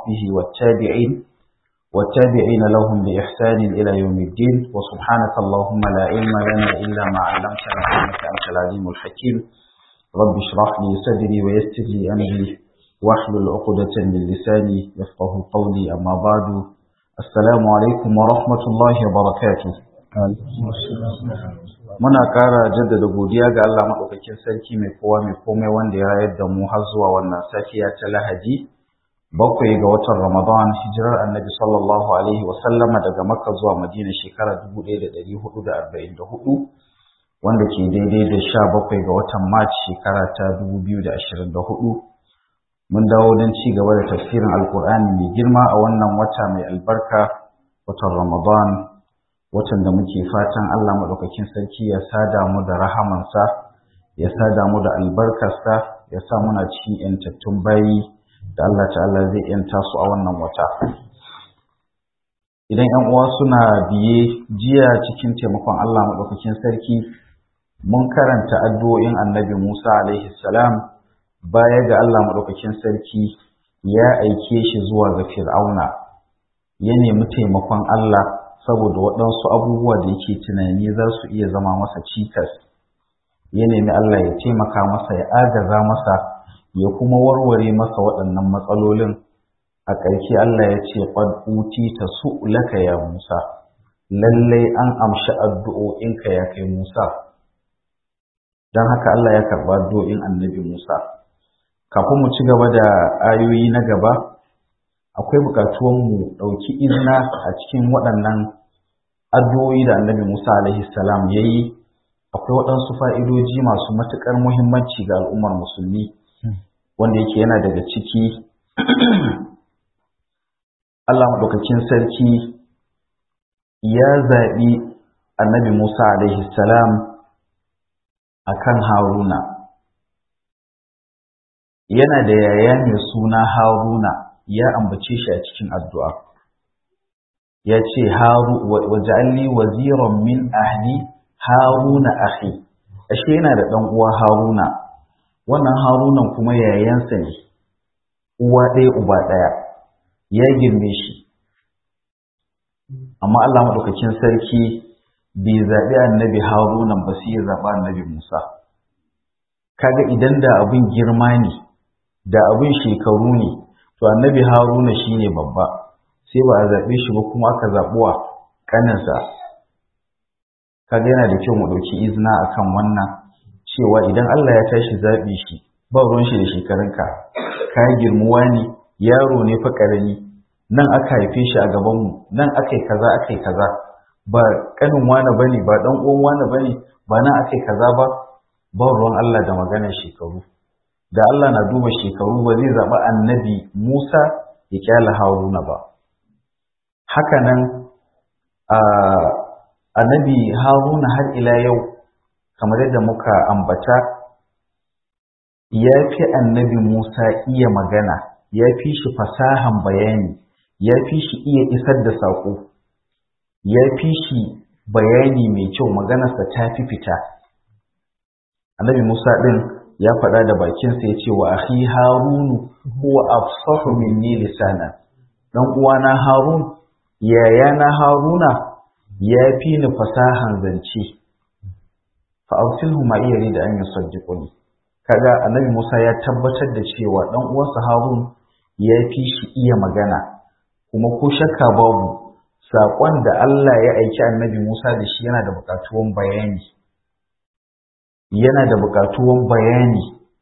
وصحبه والتابعين والتابعين لهم بإحسان إلى يوم الدين وسبحانك اللهم لا علم لنا إلا ما علمتنا إنك أنت العليم الحكيم رب اشرح لي صدري ويسر لي أمري واحلل عقدة من لساني يفقه قولي أما بعد السلام عليكم ورحمة الله وبركاته muna ƙara jaddada godiya ga Allah maɗaukakin sarki mai kowa mai komai wanda ya rayar da mu har zuwa wannan safiya ta Lahadi bakwai ga watan Ramadan hijirar Annabi sallallahu alaihi wa sallama daga Makka zuwa Madina shekara 1444 wanda ke daidai da sha bakwai ga watan Mac shekara ta 2024 mun dawo don ci gaba da tafsirin Alkur'ani mai girma a wannan wata mai albarka watan Ramadan watan da muke fatan Allah maɗaukakin sarki ya sada mu da rahamansa ya sada mu da albarkarsa ya sa muna cikin yantattun bayi da Allah ta'ala zai yanta su a wannan wata idan yan uwa suna biye jiya cikin taimakon Allah maɗaukakin sarki mun karanta addu'o'in annabi Musa alaihi salam baya ga Allah maɗaukakin sarki ya aike shi zuwa ga Fir'auna ya nemi taimakon Allah saboda waɗansu abubuwa da yake tunani za su iya zama masa cikas ya nemi Allah ya taimaka masa ya agaza masa ya kuma warware masa waɗannan matsalolin a ƙarshe Allah ya ce qad ta su'laka ya Musa lallai an amshi addu'o'inka ya kai Musa don haka Allah ya karɓa addu'o'in annabi Musa kafin mu ci gaba da ayoyi na gaba akwai bukatuwan mu ɗauki izina a cikin waɗannan addu'o'i da annabi Musa alaihi salam ya yi akwai waɗansu fa'idoji masu matuƙar muhimmanci ga al'ummar musulmi wanda yake yana daga ciki Allah maɗaukakin sarki ya zaɓi annabi Musa alaihi salam a kan Haruna yana da yaya mai suna Haruna ya ambace shi a cikin addu'a. Ya ce, Waja'alli waziran min ahli Haruna ahi, ashe yana da ɗan uwa Haruna, wannan Harunan kuma yayansa ne, uwa ɗaya uba ɗaya, ya girme shi. Amma Allah maɗaukakin sarki bai zaɓi annabi Harunan ba sai ya zaɓa annabi Musa. Kaga idan da abin girma ne, da abin shekaru ne, to annabi haruna shine babba sai ba a zaɓe shi ba kuma aka zaɓuwa ƙaninsa kaga yana da kyau mu ɗauki izina akan wannan cewa idan Allah ya tashi zaɓi shi ba ruwan shi da shekarunka ka girmuwa ne yaro ne fa ƙarami nan aka haife shi a gabanmu nan aka yi kaza aka yi kaza ba ƙanin wani bane ba ɗan uwan wani bane ba nan aka yi kaza ba ba ruwan Allah da maganar shekaru da Allah na duba shekaru ba zai zaɓi annabi Musa ya kyala Haruna ba. Hakanan annabi Haruna har ila yau kamar yadda muka ambata ya fi annabi Musa iya magana, ya fi shi fasahan bayani, ya fi shi iya isar da saƙo, ya fi shi bayani mai kyau maganarsa ta fi fita. Annabi Musa ɗin ya faɗa da bakinsa ya ce wa akhi harunu huwa afsahu minni lisana dan uwana harun yayana haruna ya fi ni fasahan zance fa awsilhu ma iya da an yusaddiquni kaga annabi Musa ya tabbatar da cewa dan uwansa harun ya fi shi iya magana kuma ko shakka babu saƙon da Allah ya aiki annabi Musa da shi yana da buƙatuwan bayani yana da buƙatuwan bayani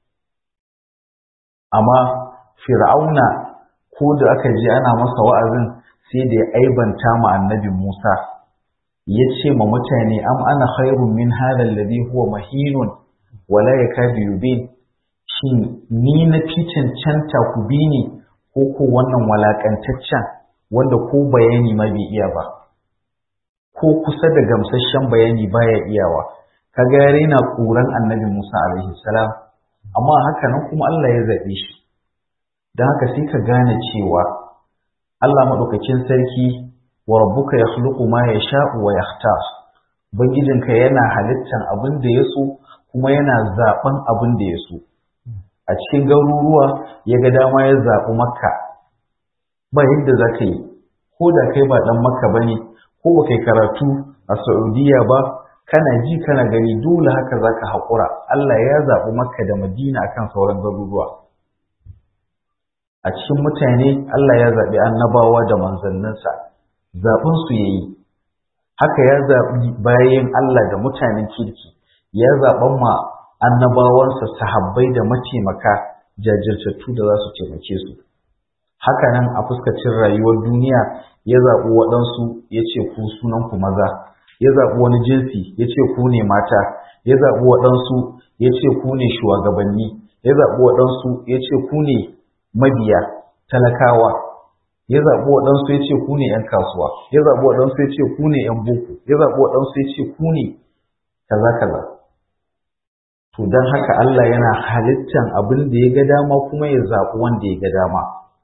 amma fir'auna ko da aka je ana masa wa'azin sai da ya aibanta ma annabi Musa ya ce ma mutane am ana khairun min hadha alladhi huwa mahinun wala yakadu yubin shin ni na fi cancanta ku bi ni ko ko wannan walakantaccen wanda ko bayani ma bai iya ba ko kusa da gamsasshen bayani baya iyawa kaga ya raina ƙuran annabi Musa alaihi salam amma haka nan kuma Allah ya zaɓe shi don haka sai ka gane cewa Allah maɗaukakin sarki wa rabbuka yakhluqu ma yasha'u wa yakhtar ubangijinka yana halittan abin da ya so kuma yana zaɓen abin da ya so a cikin garuruwa ya ga dama ya zaɓi makka ba yadda za ka yi ko da kai ba ɗan makka ba ne ko ba kai karatu a saudiya ba kana ji kana gani dole haka za ka haƙura Allah ya zaɓi makka da madina akan sauran garuruwa a cikin mutane Allah ya zaɓi annabawa da manzanninsa zaɓinsu ya yi haka ya zaɓi bayan Allah da mutanen kirki ya zaɓan ma annabawansa sahabbai da mataimaka jajirtattu da za su taimake su haka nan a fuskacin rayuwar duniya ya zaɓi waɗansu ya ce ku sunan ku maza ya zaɓi wani jinsi ya ce ku ne mata ya zaɓi waɗansu ya ce ku ne shugabanni ya zaɓi waɗansu ya ce ku ne mabiya talakawa ya zaɓi waɗansu ya ce ku ne ‘yan kasuwa ya zaɓi waɗansu ya ce ku ne ‘yan boko ya zaɓi waɗansu ya ce ku ne kaza kaza to don haka Allah yana halittan abin da ya ga dama kuma ya zaɓi wanda ya ga dama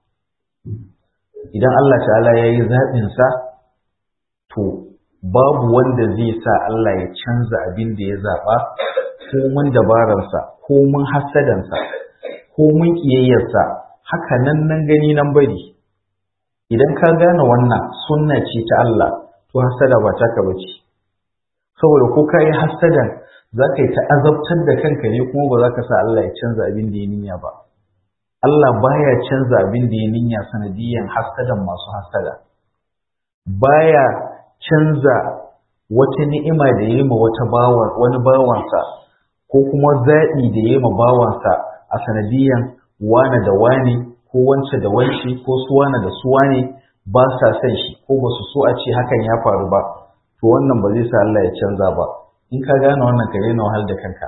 idan Allah ta'ala ya yi zaɓinsa to babu wanda zai sa Allah ya canza abin da ya zaɓa ko mun dabararsa ko mun hasadansa ko mun ƙiyayyarsa haka nan nan gani nan bari idan ka gane wannan sunna ce ta Allah to hasada ba taka bace saboda ko ka yi hasadan za ka yi ta azabtar da kanka ne kuma ba za ka sa Allah ya canza abin da ya niyya ba Allah baya canza abin da ya niyya sanadiyan hasadan masu hasada baya canza wata ni'ima da ya yi ma wata bawan wani bawansa ko kuma zaɓi da ya yi ma bawansa a sanadiyan wane da wane ko wance da wance ko su wane da su wane ba sa son shi ko ba su so a ce hakan ya faru ba to wannan ba zai sa Allah ya canza ba in ka gane wannan ka daina wahal da kanka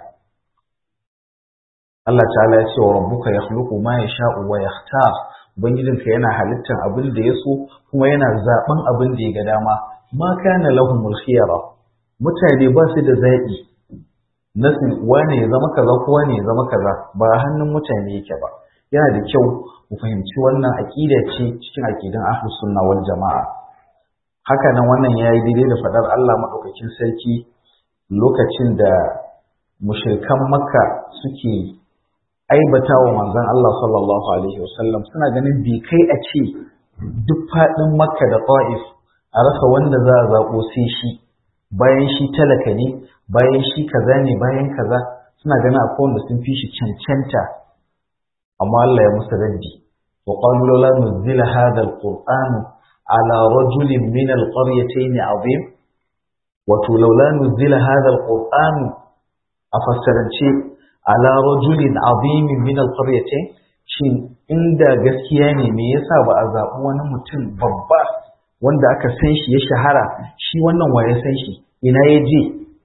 Allah ta'ala ya ce wa rabbuka yakhluqu ma yasha'u wa yakhtar ubangijinka yana halittar abin da ya so kuma yana zaben abin da ya ga dama ma kana lahumul khiyara mutane ba su da zaɓi nasu wane ya zama kaza ko wane ya zama kaza ba hannun mutane yake ba yana da kyau mu fahimci wannan aqida ce cikin aqidan ahlus sunna wal jama'a haka nan wannan yayi daidai da fadar Allah madaukakin sarki lokacin da mushrikan makka suke aibata wa manzon Allah sallallahu alaihi wasallam suna ganin bai kai a ce duk faɗin makka da ta'if a rasa wanda za a zaɓo sai shi bayan shi talaka ne bayan shi kaza ne bayan kaza suna ganin akwai wanda sun fi shi cancanta amma Allah ya musu raddi wa qalu la nuzila hadha alquran ala rajulin min alqaryatayn azim wato laula nuzila hadha alquran a fassarance ala rajulin azim min alqaryatayn shin inda gaskiya ne me yasa ba a zaɓi wani mutum babba wanda aka san shi ya shahara shi wannan wa ya san shi ina ya je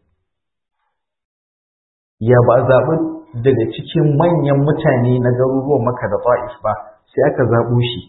ya ba a zaɓi daga cikin manyan mutane na garuruwan maka da ta'if ba sai aka zaɓo shi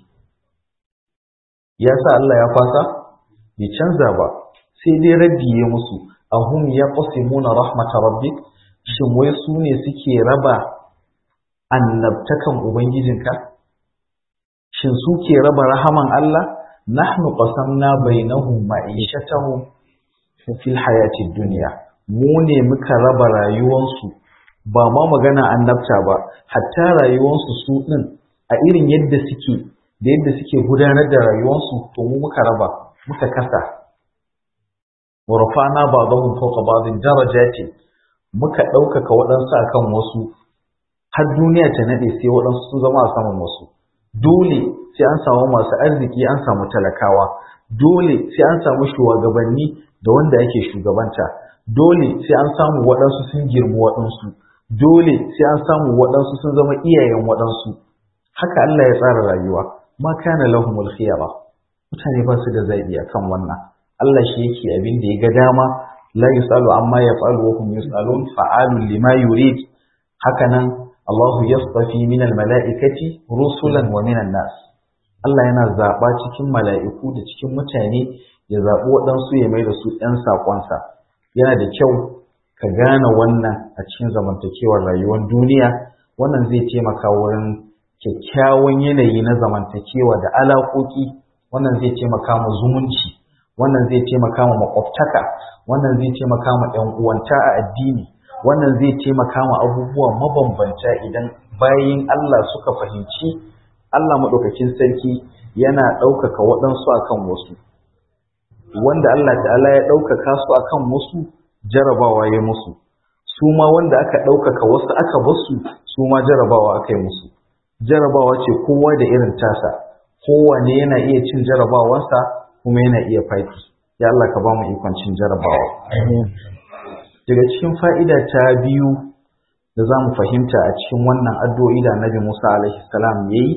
ya sa Allah ya fasa bai canza ba sai dai raddi ya musu ahum ya qasimuna rahmata rabbik shin wai su ne suke raba annabtakan ubangijinka shin su ke raba rahaman Allah nahnu qasamna bainahum ma'ishatahum fil hayatid dunya mu ne muka raba rayuwansu ba ma magana annabta ba hatta rayuwansu su din a irin yadda suke da yadda suke gudanar da rayuwansu to mu muka raba muka kasa wa rafa'na ba'dahum fawqa ba'dhin darajatin muka ɗaukaka waɗansu akan wasu har duniya ta nade sai waɗansu sun zama a saman wasu dole sai an samu masu arziki an samu talakawa dole sai an samu shugabanni da wanda ake shugabanta dole sai an samu waɗansu sun girmi waɗansu dole sai an samu waɗansu sun zama iyayen waɗansu haka Allah ya tsara rayuwa ma kana lahumul khiyara mutane ba su da zaɓi akan wannan Allah shi yake abin da ya ga dama la yusalu amma yaf'alu wa hum yusalun fa'alun lima yurid haka nan Allah yastafi min al-mala'ikati rusulan wa min nas Allah yana zaɓa cikin mala'iku da cikin mutane ya zaɓi waɗansu ya mai da su ‘yan saƙonsa yana da kyau ka gane wannan a cikin zamantakewar rayuwar duniya wannan zai taimaka wurin kyakkyawan yanayi na zamantakewa da alaƙoƙi wannan zai taimaka ma zumunci wannan zai taimaka ma makwabtaka wannan zai taimaka ma ‘yan uwanta a addini wannan zai taimaka ma abubuwa mabambanta idan bayin Allah suka fahimci Allah maɗaukakin sarki yana ɗaukaka waɗansu akan wasu wanda Allah ta'ala ya ɗaukaka su akan wasu jarabawa ya musu su ma wanda aka ɗaukaka wasu aka basu su ma jarabawa aka yi musu jarabawa ce kowa da irin tasa kowane yana iya cin jarabawarsa kuma yana iya faki ya Allah ka ba mu ikon cin jarabawa daga cikin fa'ida ta biyu da za mu fahimta a cikin wannan addu'o'i da Annabi Musa alaihi salam yayi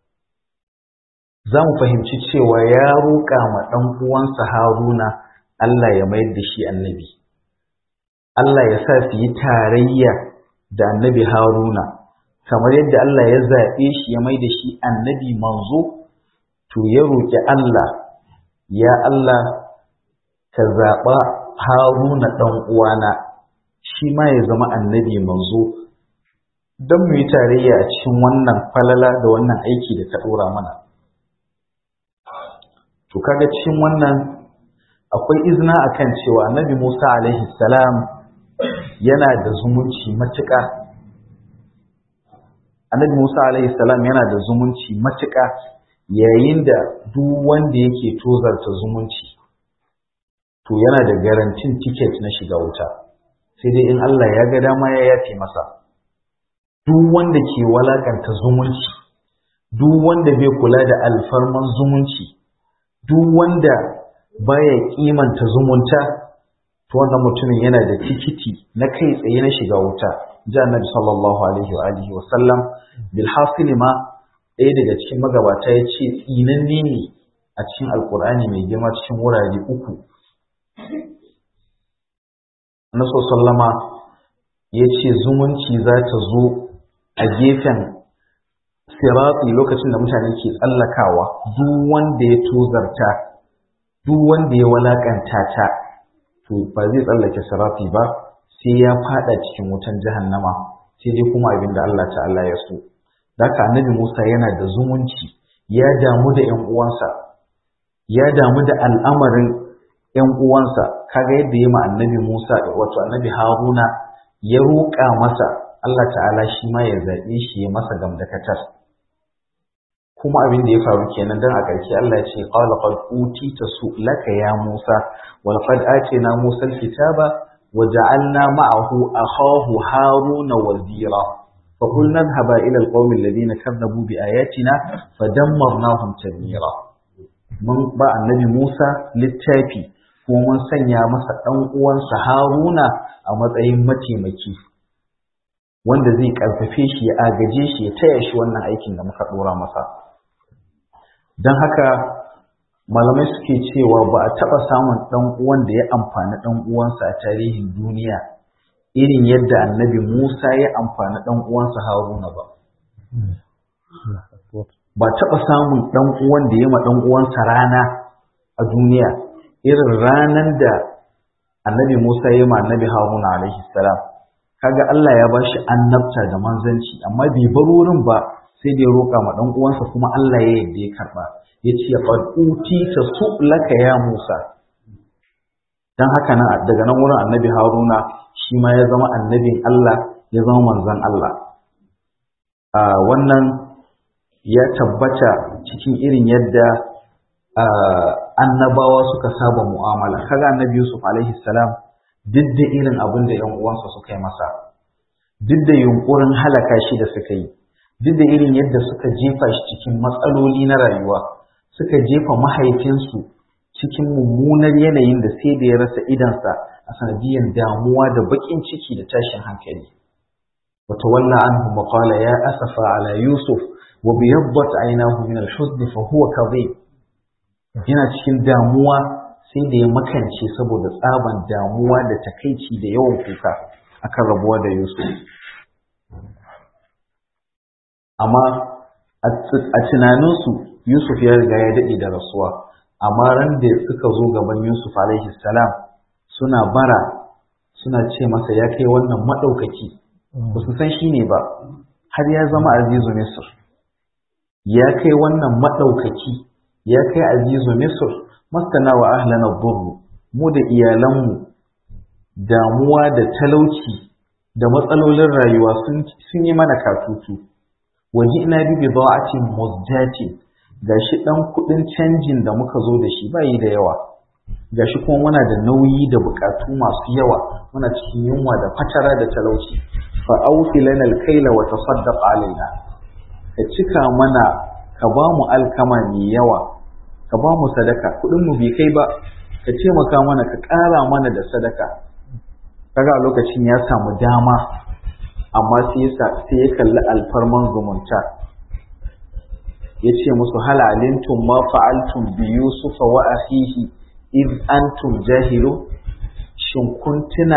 za mu fahimci cewa ya roƙa ma ɗan uwansa Haruna Allah ya mayar da shi annabi Allah ya sa su yi tarayya da annabi Haruna kamar yadda Allah ya zaɓe shi ya mai da shi annabi manzo to ya roƙi Allah ya Allah ka zaɓa Haruna ɗan uwana shi ma ya zama annabi manzo don mu yi tarayya a cikin wannan falala da wannan aiki da ka ɗora mana to kaga cikin wannan akwai izina akan cewa annabi Musa alaihi salam yana da zumunci matuƙa annabi Musa alaihi salam yana da zumunci matuƙa yayin da duk wanda yake tozarta zumunci to yana da garantin tiket na shiga wuta sai dai in Allah ya ga dama ya yafe masa duk wanda ke walakanta zumunci duk wanda bai kula da alfarman zumunci duk wanda baya kimanta zumunta to wannan mutumin yana da tikiti na kai tsaye na shiga wuta ji annabi sallallahu alaihi wa alihi wa sallam bil hasil ma ɗaya daga cikin magabata ya ce tsinanne ne a cikin alkur'ani mai girma cikin wurare uku naso sallama ya ce zumunci za ta zo a gefen siratsi lokacin da mutane ke tsallakawa duk wanda ya tozarta duk wanda ya walakanta ta to ba zai tsallake sirati ba sai ya fada cikin wutan jahannama sai dai kuma abin da Allah ta'ala ya so haka annabi Musa yana da zumunci ya damu da ƴan uwansa ya damu da al'amarin ƴan uwansa kaga yadda ya ma annabi Musa wato annabi Haruna ya roƙa masa Allah ta'ala shi ma ya zaɓe shi ya masa gamdakatar kuma abin da ya faru kenan dan a ƙarshe Allah ya ce qala qad utita su'laka ya Musa wal qad atina Musa al-kitaba wa ja'alna ma'ahu akhahu Haruna wazira fa qulna idhhaba ila al-qaumi alladhina kadzabu bi ayatina fadammarnahum tadmira mun ba annabi Musa littafi kuma mun sanya masa dan uwansa Haruna a matsayin mataimaki wanda zai karfafe shi ya agaje shi ya taya shi wannan aikin da muka dora masa don haka malamai suke cewa ba a taɓa samun ɗan uwan da ya amfani ɗan uwansa a tarihin duniya irin yadda annabi Musa ya amfani ɗan uwansa Haruna ba. Ba taɓa samun ɗan uwan da ya ma ɗan uwansa rana a duniya irin ranar da annabi Musa ya ma annabi Haruna alaihi salam. Kaga Allah ya ba shi annabta da manzanci amma bai bar wurin ba sai da ya roƙa ma ɗan uwansa kuma Allah ya yadda ya karɓa ya ce qad utita su'laka ya Musa dan haka nan daga nan wurin annabi Haruna shi ma ya zama annabin Allah ya zama manzon Allah a wannan ya tabbata cikin irin yadda annabawa suka saba mu'amala kaga annabi Yusuf alaihi salam duk da irin abin da 'yan uwansa suka yi masa duk da yunkurin halaka shi da suka yi duk da irin yadda suka jefa shi cikin matsaloli na rayuwa suka jefa mahaifinsu cikin mummunar yanayin da sai da ya rasa idansa a sanadiyar damuwa da baƙin ciki da tashin hankali wata walla anhu maqala ya asafa ala yusuf wa biyaddat aynahu min al-huzn fa huwa kadhib yana cikin damuwa sai da ya makance saboda tsaban damuwa da takaici da yawan kuka akan rabuwa da yusuf amma a tunaninsu Yusuf ya riga ya daɗe da rasuwa amma ran da suka zo gaban Yusuf alaihi salam suna bara suna ce masa ya kai wannan maɗaukaki ba su san shi ne ba har ya zama azizu Misr ya kai wannan maɗaukaki ya kai azizu Misr masana wa ahlana burru mu da iyalanmu damuwa da talauci da matsalolin rayuwa sun yi mana katutu waji'na bi bida'atin muzjatin gashi ɗan kuɗin canjin da muka zo da shi bayi da yawa gashi kuma muna da nauyi da buƙatu masu yawa muna cikin yunwa da fatara da talauci fa aufi lana alkaila wa tasaddaq alaina ka cika mana ka ba mu alkama mai yawa ka ba mu sadaka kuɗin mu bai kai ba ka taimaka mana ka ƙara mana da sadaka kaga a lokacin ya samu dama amma sai ya kalli alfarman zumunta ya ce musu hal alimtum ma fa'altum bi yusufa wa akhihi id antum jahilu shin kun tuna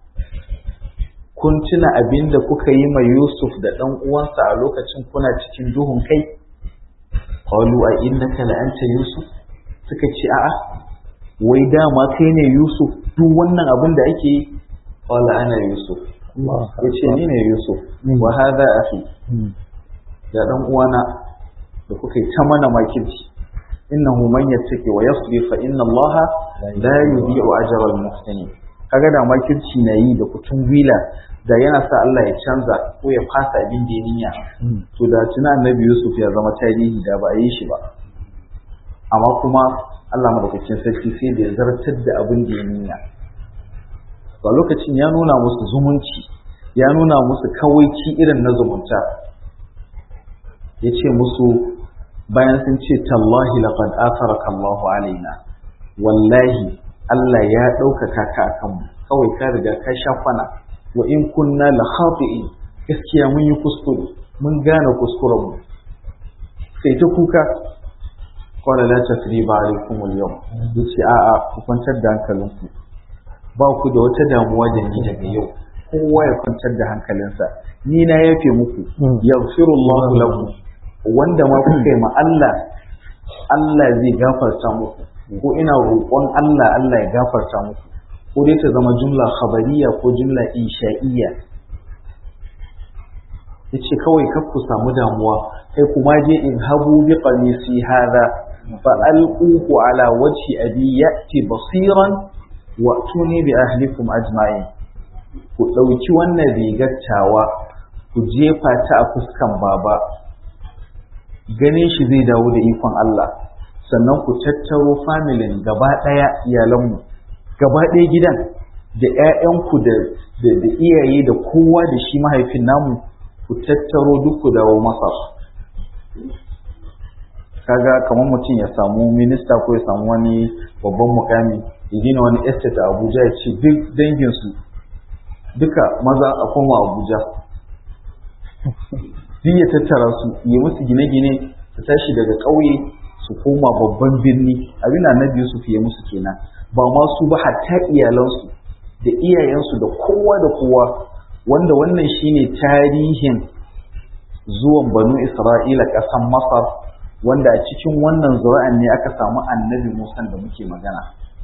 kun tuna abinda kuka yi ma Yusuf da ɗan uwansa a lokacin kuna cikin duhun kai qalu a innaka la anta yusuf suka ce a'a wai dama kai ne Yusuf duk wannan abin da ake yi qala ana Yusuf yace ni ne Yusuf wa hadha akhi da dan uwana da kuka yi ta mana makirci innahu man yattaqi wa yasbir fa inna Allah la yudhi'u ajra al-muhsinin kaga da makirci na yi da kutun wila da yana sa Allah ya canza ko ya fasa abin da ya niyya to da tuna annabi Yusuf ya zama tarihi da ba a yi shi ba amma kuma Allah madaukakin sarki sai da ya zartar da abin da ya niyya a lokacin ya nuna musu zumunci ya nuna musu kawaici irin na zumunta ya ce musu bayan sun ce tallahi laqad atharaka Allahu alaina wallahi Allah ya ɗaukaka ka a kanmu kawai ka riga ka sha kwana wa in kunna la khati'in gaskiya mun yi kuskure mun gane kuskuren mu sai ta kuka qala la tasriba alaykum al-yawm yace a'a ku kwantar da hankalinku ba ku da wata damuwa da ni daga yau kowa ya kwantar da hankalinsa ni na yafe muku yaghfirullahu lakum wanda ma kuka yi ma Allah Allah zai gafarta muku ko ina roƙon Allah Allah ya gafarta muku ko dai ta zama jumla khabariya ko jumla insha'iyya yace kawai kar ku samu damuwa kai kuma je in habu bi qamisi hadha fa alquhu ala wajhi abi ya'ti basiran wa tuni bi ahlikum ajma'in ku dauki wannan rigar tawa ku jefa ta a fuskan baba ganin shi zai dawo da ikon Allah sannan ku tattaro familin gaba ɗaya iyalanmu gaba ɗaya gidan da ‘ya'yanku da iyaye da kowa da shi mahaifin namu ku tattaro duk ku dawo masa kaga kamar mutum ya samu minista ko ya samu wani babban mukami ya gina wani estate a abuja ya ce duk danginsu duka maza a koma abuja duk ya tattara su yi musu gine-gine su tashi daga ƙauye su koma babban birni abin da annabi Yusuf ya musu kenan ba ma su ba hatta iyalansu da iyayensu da kowa da kowa wanda wannan shine tarihin zuwan banu Isra'ila ƙasan Masar wanda a cikin wannan zura'an ne aka samu annabi Musa da muke magana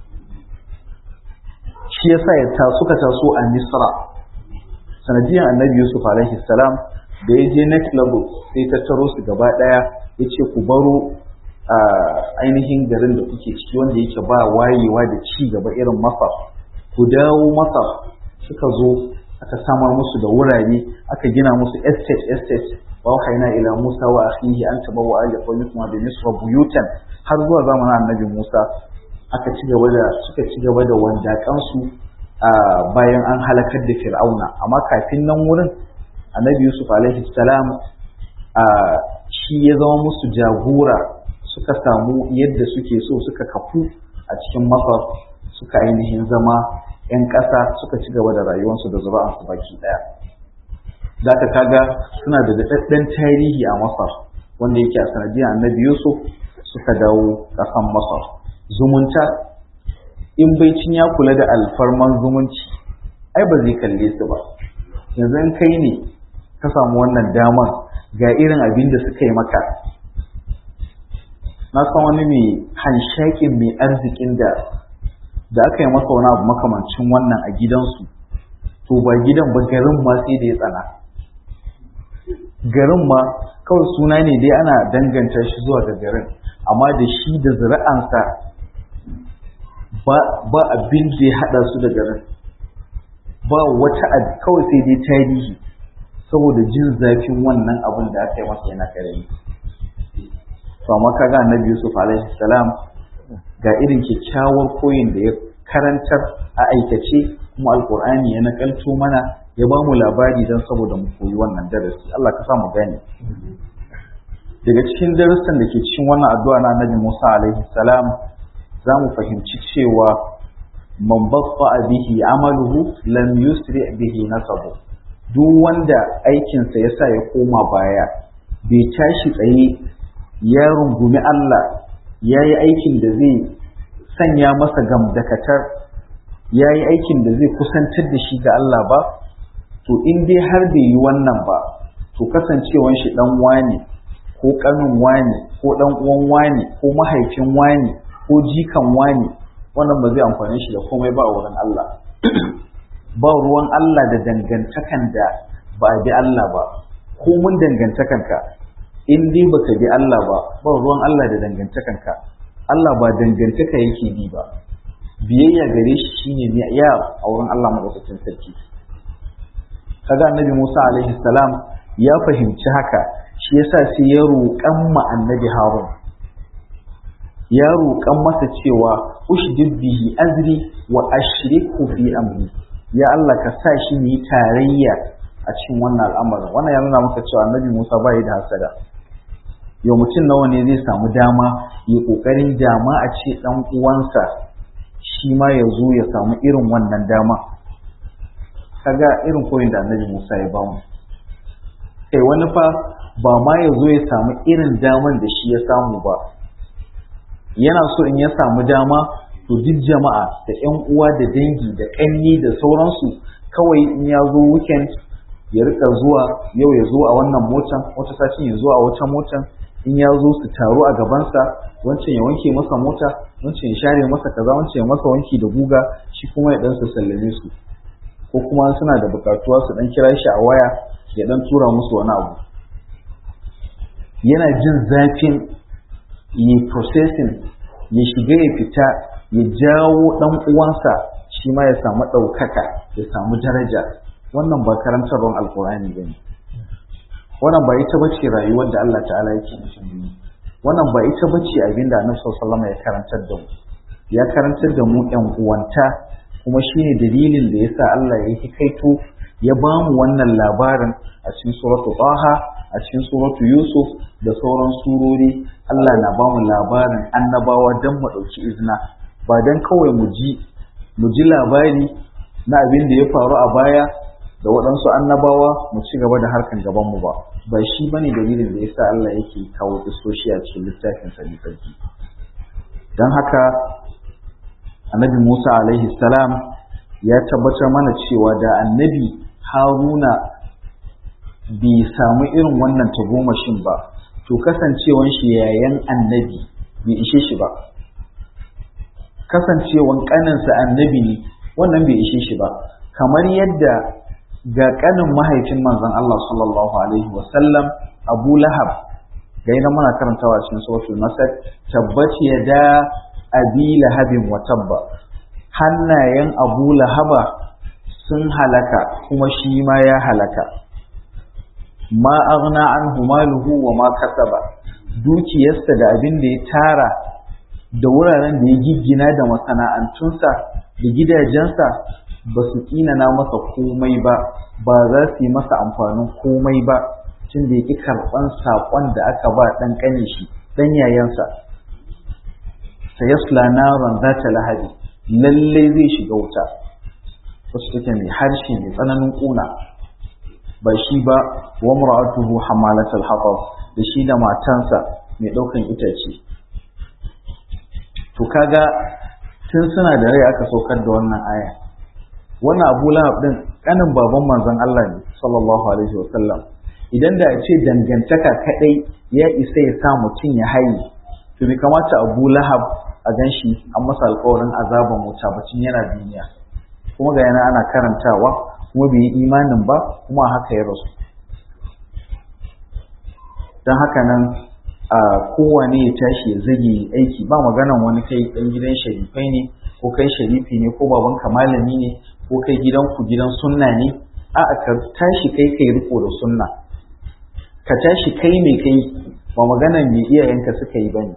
shi yasa ya ta suka taso a Misra sanadiyan annabi Yusuf alaihi salam da ya je next level sai tattaro su gaba ɗaya ya ce ku baro a ainihin garin da kuke ciki wanda yake ba wayewa da ci gaba irin masar ku dawo masar suka zo aka samar musu da wurare aka gina musu estate estate wa haina ila musa wa akhihi an tabawa ali qawmikum bi misra buyutan har zuwa zamanin annabi musa aka ci gaba da suka ci gaba da wandakan su bayan an halakar da fir'auna amma kafin nan wurin annabi yusuf alaihi salam shi ya zama musu jagora suka samu yadda suke so suka kafu a cikin masar suka ainihin zama 'yan ƙasa suka ci gaba da rayuwarsu da zura'ansu baki ɗaya za ka kaga suna da daɗaɗɗen tarihi a masar wanda yake a sanadiyar annabi yusuf suka dawo ƙasan masar zumunta in baicin ya kula da alfarman zumunci ai ba zai kalle su ba yanzu in kai ne ka samu wannan daman ga irin abin da suka yi maka na san wani mai hanshakin mai arzikin da da aka yi masa wani abu makamancin wannan a gidansu to ba gidan ba garin ma sai da ya tsana garin ma kawai suna ne dai ana danganta shi zuwa ga garin amma da shi da zuri'ansa ba abin da ya haɗa su da garin ba wata kawai sai dai tarihi saboda jin zafin wannan abin da aka yi masa yana karami to amma kaga annabi Yusuf alaihi salam ga irin kyakkyawar koyin da ya karantar a aikace kuma alkur'ani ya nakalto mana ya ba mu labari don saboda mu koyi wannan darasi Allah ka sa mu gane daga cikin darussan da ke cikin wannan addu'a na annabi Musa alaihi salam za mu fahimci cewa man batta bihi amaluhu lam yusri bihi nasabu duk wanda aikinsa ya sa ya koma baya bai tashi tsaye ya rungumi Allah ya yi aikin da zai sanya masa gamdakatar ya yi aikin da zai kusantar da shi ga Allah ba to in dai har bai yi wannan ba to kasancewan shi dan wane ko kanin wane ko dan uwan wane ko mahaifin wane ko jikan wane wannan ba zai amfane shi da komai ba a wurin Allah ba ruwan Allah da dangantakan da ba a bi Allah ba ko mun dangantakanka in dai baka bi Allah ba ba ruwan Allah da dangantakanka Allah ba dangantaka yake bi ba biyayya gare shi shine ne ya a wurin Allah madaukakin sarki kaga annabi Musa alaihi salam ya fahimci haka shi yasa sai ya roƙan ma annabi Harun ya roƙan masa cewa ushdid bihi azri wa ashriku fi amri ya Allah ka sa shi yi tarayya a cikin wannan al'amarin wannan ya nuna maka cewa annabi Musa bai da hasada yau mutum nawa ne zai samu dama ya kokarin dama a ce dan uwansa shi ma ya zo ya samu irin wannan dama kaga irin koyin da annabi Musa ya bamu kai wani fa ba ma ya zo ya samu irin daman da shi ya samu ba yana so in ya samu dama to duk jama'a da ƴan uwa da dangi da ƙanni da sauransu kawai in ya zo weekend ya rika zuwa yau ya zo a wannan motan wata sashin ya zo a wata motan in ya zo su taru a gabansa wancan ya wanke masa mota wancan ya share masa kaza wancan ya masa wanki da guga shi kuma ya dan sallame su ko kuma suna da bukatuwa su dan kira shi a waya ya dan tura musu wani abu yana jin zafin yi processing ya shiga ya fita ya jawo dan uwansa shi ma ya samu ɗaukaka ya samu daraja wannan ba karantarwar alkur'ani ba ne wannan ba ita bace rayuwar da Allah ta'ala yake nufi wannan ba ita bace abin da Annabi sallallahu ya karantar da mu ya karantar da mu ƴan uwanta kuma shine dalilin da yasa Allah ya hikaito ya ba mu wannan labarin a cikin suratu Taha a cikin suratu Yusuf da sauran surori Allah na ba mu labarin annabawa dan mu ɗauki izina ba dan kawai mu ji mu ji labari na abin da ya faru a baya da waɗansu annabawa mu ci gaba da harkan gaban mu ba ba shi bane dalilin da yasa Allah yake kawo isoshi a cikin littafin sa sarki dan haka annabi Musa alaihi salam ya tabbatar mana cewa da annabi Haruna bai samu irin wannan tagomashin ba to kasancewan shi yayan annabi bai ishe shi ba kasancewan kaninsa annabi ne wannan bai ishe shi ba kamar yadda ga kanin mahaifin manzon Allah sallallahu alaihi wasallam Abu Lahab ga yana muna karantawa cikin suratul Masad tabbat yada abi lahabin wa tabba hannayen Abu Lahaba sun halaka kuma shi ma ya halaka ma aghna anhu maluhu wa ma kasaba dukiyarsa da abin da ya tara da wuraren da ya giggina da masana'antunsa da gidajensa ba su na masa komai ba ba za su yi masa amfanin komai ba tun da ya ƙi karɓan saƙon da aka ba ɗan ƙane shi ɗan yayansa ta yasla naron za ta lahadi lallai zai shiga wuta wasu take mai harshe mai tsananin ƙuna ba shi ba wa mura'atuhu hamalatul haƙar da shi da matansa mai ɗaukan itace to kaga tun suna da rai aka saukar da wannan aya wannan abu lahab din kanin baban manzon Allah ne sallallahu alaihi wa sallam idan da a ce dangantaka kadai ya isa ya sa mutum ya haye to bai kamata abu lahab a ganshi an masa alƙawarin azaban wuta bacin yana duniya kuma ga yana ana karantawa kuma bai yi imanin ba kuma haka ya rasu don haka nan a kowane ya tashi ya zage aiki ba maganan wani kai dan gidan sharifai ne ko kai sharifi ne ko babanka malami ne ko kai gidanku gidan sunna ne a'a ka tashi kai kai riko da sunna ka tashi kai mai kai ba maganan me iyayenka suka yi bane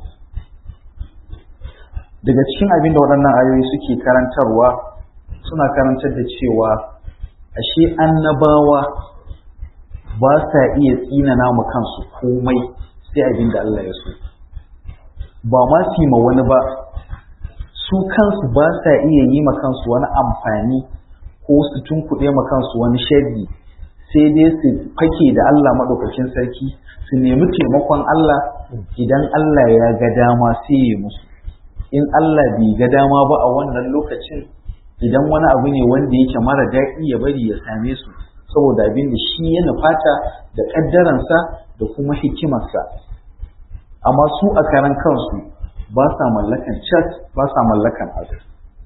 daga cikin abin da waɗannan ayoyi suke karantarwa suna karantar da cewa ashe annabawa ba sa iya tsinana ma kansu komai sai abin da Allah ya so ba ma su ma wani ba su kansu ba sa iya yi ma kansu wani amfani ko su tunkuɗe ma kansu wani sharri sai dai su fake da Allah maɗaukakin sarki su nemi taimakon Allah idan Allah ya ga dama sai ya musu in Allah bai ga dama ba a wannan lokacin idan wani abu ne wanda yake mara daɗi ya bari ya same su saboda abin da shi ya nufata da ƙaddaransa da kuma hikimarsa amma su a karan kansu ba sa mallakan chat ba sa mallakan abu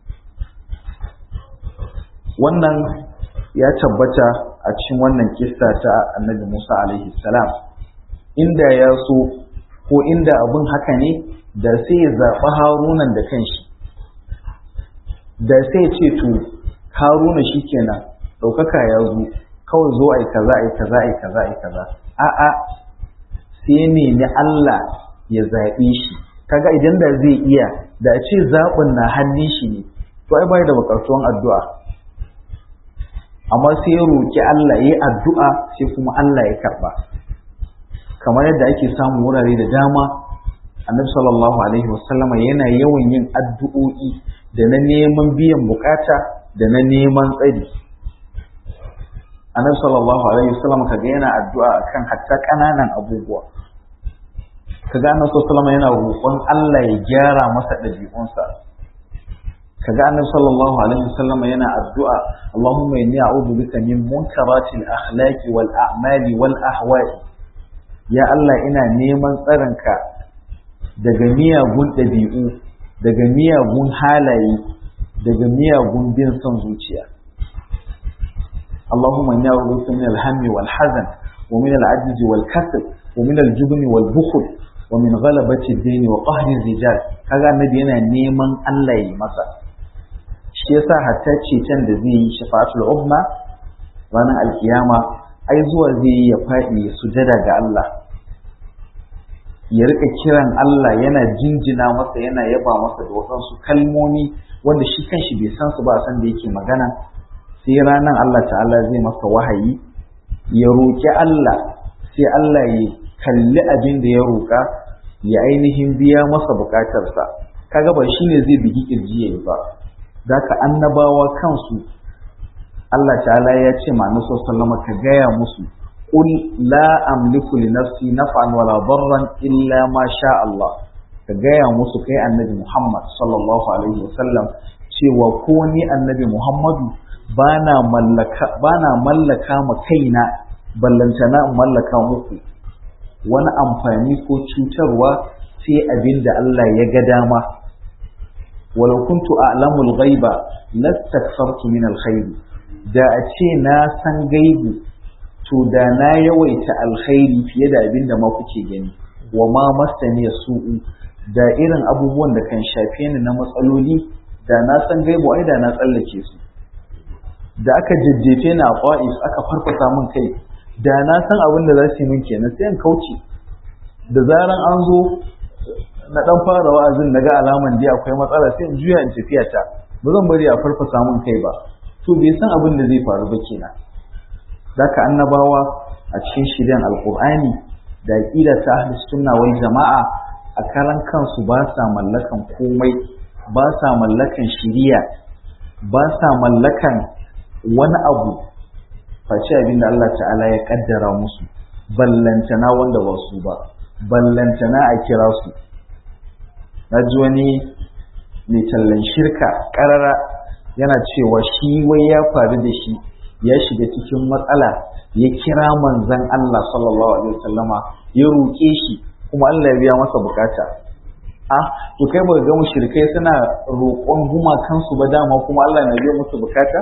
wannan ya tabbata a cikin wannan kissa ta annabi Musa alaihi salam inda ya so ko inda abin haka ne da sai ya zaɓi harunan da kanshi da sai ce to haruna shi kenan ɗaukaka ya zo kawai zo ai kaza ai kaza ai kaza ai kaza a'a sai nemi Allah ya zaɓe shi kaga idan da zai iya da ce zaɓin na hannun shi ne to ai bai da buƙatuwan addu'a amma sai ya roƙi Allah ya yi addu'a sai kuma Allah ya karɓa kamar yadda ake samun wurare da dama annabi sallallahu alaihi wasallama yana yawan yin addu'o'i da na neman biyan bukata da na neman tsari annabi sallallahu alaihi wasallama kaga yana addu'a akan hatta ƙananan abubuwa kaga annabi sallallahu alaihi yana roƙon Allah ya gyara masa ɗabi'unsa kaga annabi sallallahu alaihi wasallama yana addu'a Allahumma inni a'udhu bika min munkaratil akhlaqi wal a'mali wal ahwa'i ya Allah ina neman tsaronka daga miyagun ɗabi'u daga miyagun halaye daga miyagun bin son zuciya Allahumma inna a'udhu min al-hammi wal hazan wa min al-ajzi wal kasal wa min al-jubni wal bukhl wa min ghalabati ad-din wa qahri rijal kaga annabi yana neman Allah ya masa shi yasa hatta ceton da zai yi shafa'atul umma ranar alkiyama ai zuwa zai yi ya faɗi ya sujada ga Allah ya rika kiran Allah yana jinjina masa yana yaba masa da wasansu kalmomi wanda shi kanshi bai san su ba san da yake magana sai ranar Allah ta'ala zai masa wahayi ya roƙi Allah sai Allah ya kalli abin da ya roƙa ya ainihin biya masa buƙatarsa kaga ba shine zai bigi kirji yayi ba zaka annabawa kansu Allah ta'ala ya ce ma nasu sallama ka gaya musu قل لا أملك لنفسي نفعا ولا ضرا إلا ما شاء الله كجاية musu kai annabi Muhammad sallallahu alaihi wasallam cewa ko ni annabi Muhammadu bana mallaka bana mallaka ma kaina ballantana in mallaka muku wani amfani ko cutarwa sai abin da Allah ya ga dama walau kuntu a'lamul ghaiba lastakthartu min alkhair da a ce na san gaibu to da na yawaita alkhairi fiye da abin da ma kuke gani wa ma masani su'u da irin abubuwan da kan shafe ni na matsaloli da na san gaibu ai da na tsallake su da aka jajjefe ni a qa'is aka farfasa min kai da na san abin da za su yi min kenan sai in kauce da zaran an zo na dan fara wa'azin na ga alaman dai akwai matsala sai in juya in tafiya ta ba zan bari a farfasa min kai ba to bai san abin da zai faru ba kenan Daka annabawa a cikin shiryan alkur'ani da aƙida ta ahli sunna wal jama'a a karan kansu ba sa mallakan komai ba sa mallakan shiriya ba sa mallakan wani abu face abin da Allah ta'ala ya kaddara musu ballantana wanda ba su ba ballantana a kira su na ji wani mai tallan shirka ƙarara yana cewa shi wai ya faru da shi ya shiga cikin matsala ya kira manzan Allah sallallahu alaihi wasallama ya roƙe shi kuma Allah ya biya masa bukata a to kai ba ga mushrikai suna roƙon gumakansu ba dama kuma Allah na biya musu bukata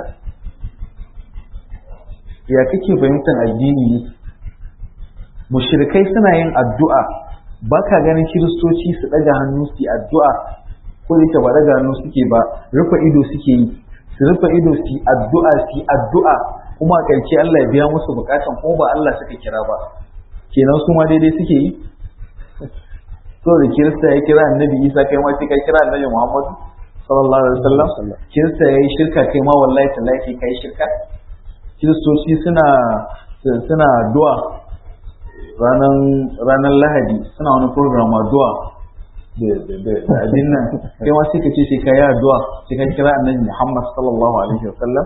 ya kake fahimtar addini ne mushrikai suna yin addu'a ba ka ganin kiristoci su ɗaga hannu su yi addu'a ko da ba ɗaga hannu suke ba rufe ido suke yi su rufe ido su yi addu'a su yi addu'a kuma a ƙarshe Allah ya biya musu bukatan ko ba Allah suka kira ba kenan su ma daidai suke yi so da kirista ya kira annabi isa kai ma sai ka kira annabi muhammadu sallallahu alaihi wasallam kirista ya yi shirka kai ma wallahi tallahi kai shirka kiristoci suna suna addu'a ranar ranar lahadi suna wani program addu'a da abin nan kai ma sai ka ce sai ka yi addu'a sai ka kira annabi muhammad sallallahu alaihi wasallam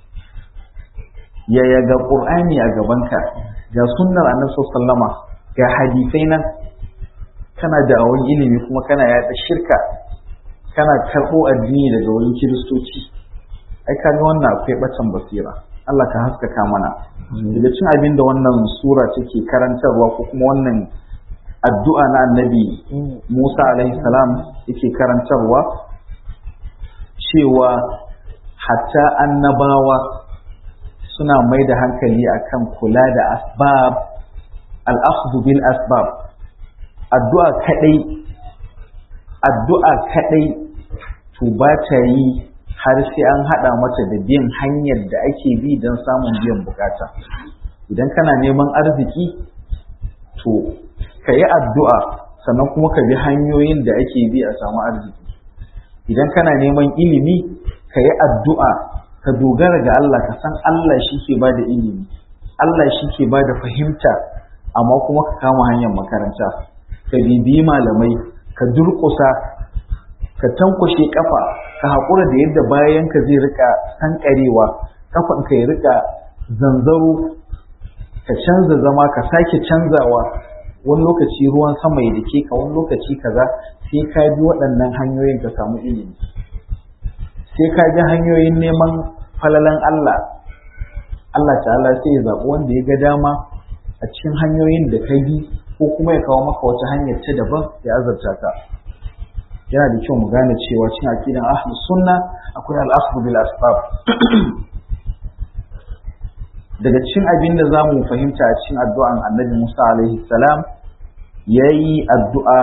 yaya ga qur'ani a gabanka ga sunnar annabi sallama ga hadisai nan kana da awon ilimi kuma kana yaɗa shirka kana karɓo addini daga wurin kiristoci ai kaga wannan akwai batan basira Allah ka haskaka mana daga cin abin da wannan sura take karantarwa ko kuma wannan addu'a na annabi Musa alaihi salam yake karantarwa cewa hatta annabawa suna mai da hankali akan kula da asbab al-akhdhu bil asbab addu'a kadai addu'a kadai to ba ta yi har sai an hada mata da bin hanyar da ake bi don samun biyan bukata idan kana neman arziki to ka yi addu'a sannan kuma ka bi hanyoyin da ake bi a samu arziki idan kana neman ilimi ka yi addu'a ka dogara ga Allah ka san Allah shi ke ba da ilimi Allah shi ke ba da fahimta amma kuma ka kama hanyar makaranta ka bibiyi malamai ka durƙusa ka tankwashe kafa ka haƙura da yadda bayan ka zai rika sankarewa kafan ka ya rika zanzaro ka canza zama ka sake canzawa wani lokaci ruwan sama ya dake ka wani lokaci kaza sai ka bi waɗannan hanyoyin ka samu ilimi sai ka bi hanyoyin neman falalan Allah Allah ta'ala sai ya zaɓi wanda ya ga dama a cikin hanyoyin da ka bi ko kuma ya kawo maka wata hanyar ta daban ya azabta ka yana da kyau mu gane cewa cikin aqidan ahlus sunna akwai al-akhdhu bil asbab daga cikin abin da zamu fahimta a cikin addu'an Annabi Musa alaihi salam yayi addu'a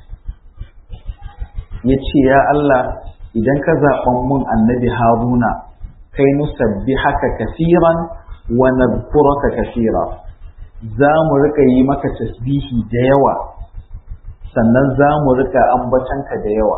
yace ya Allah idan ka zaɓan mun Annabi Haruna kai nusabbihaka kaseeran wa nadhkuraka kaseera za mu rika yi maka tasbihi da yawa sannan za mu rika ambatanka da yawa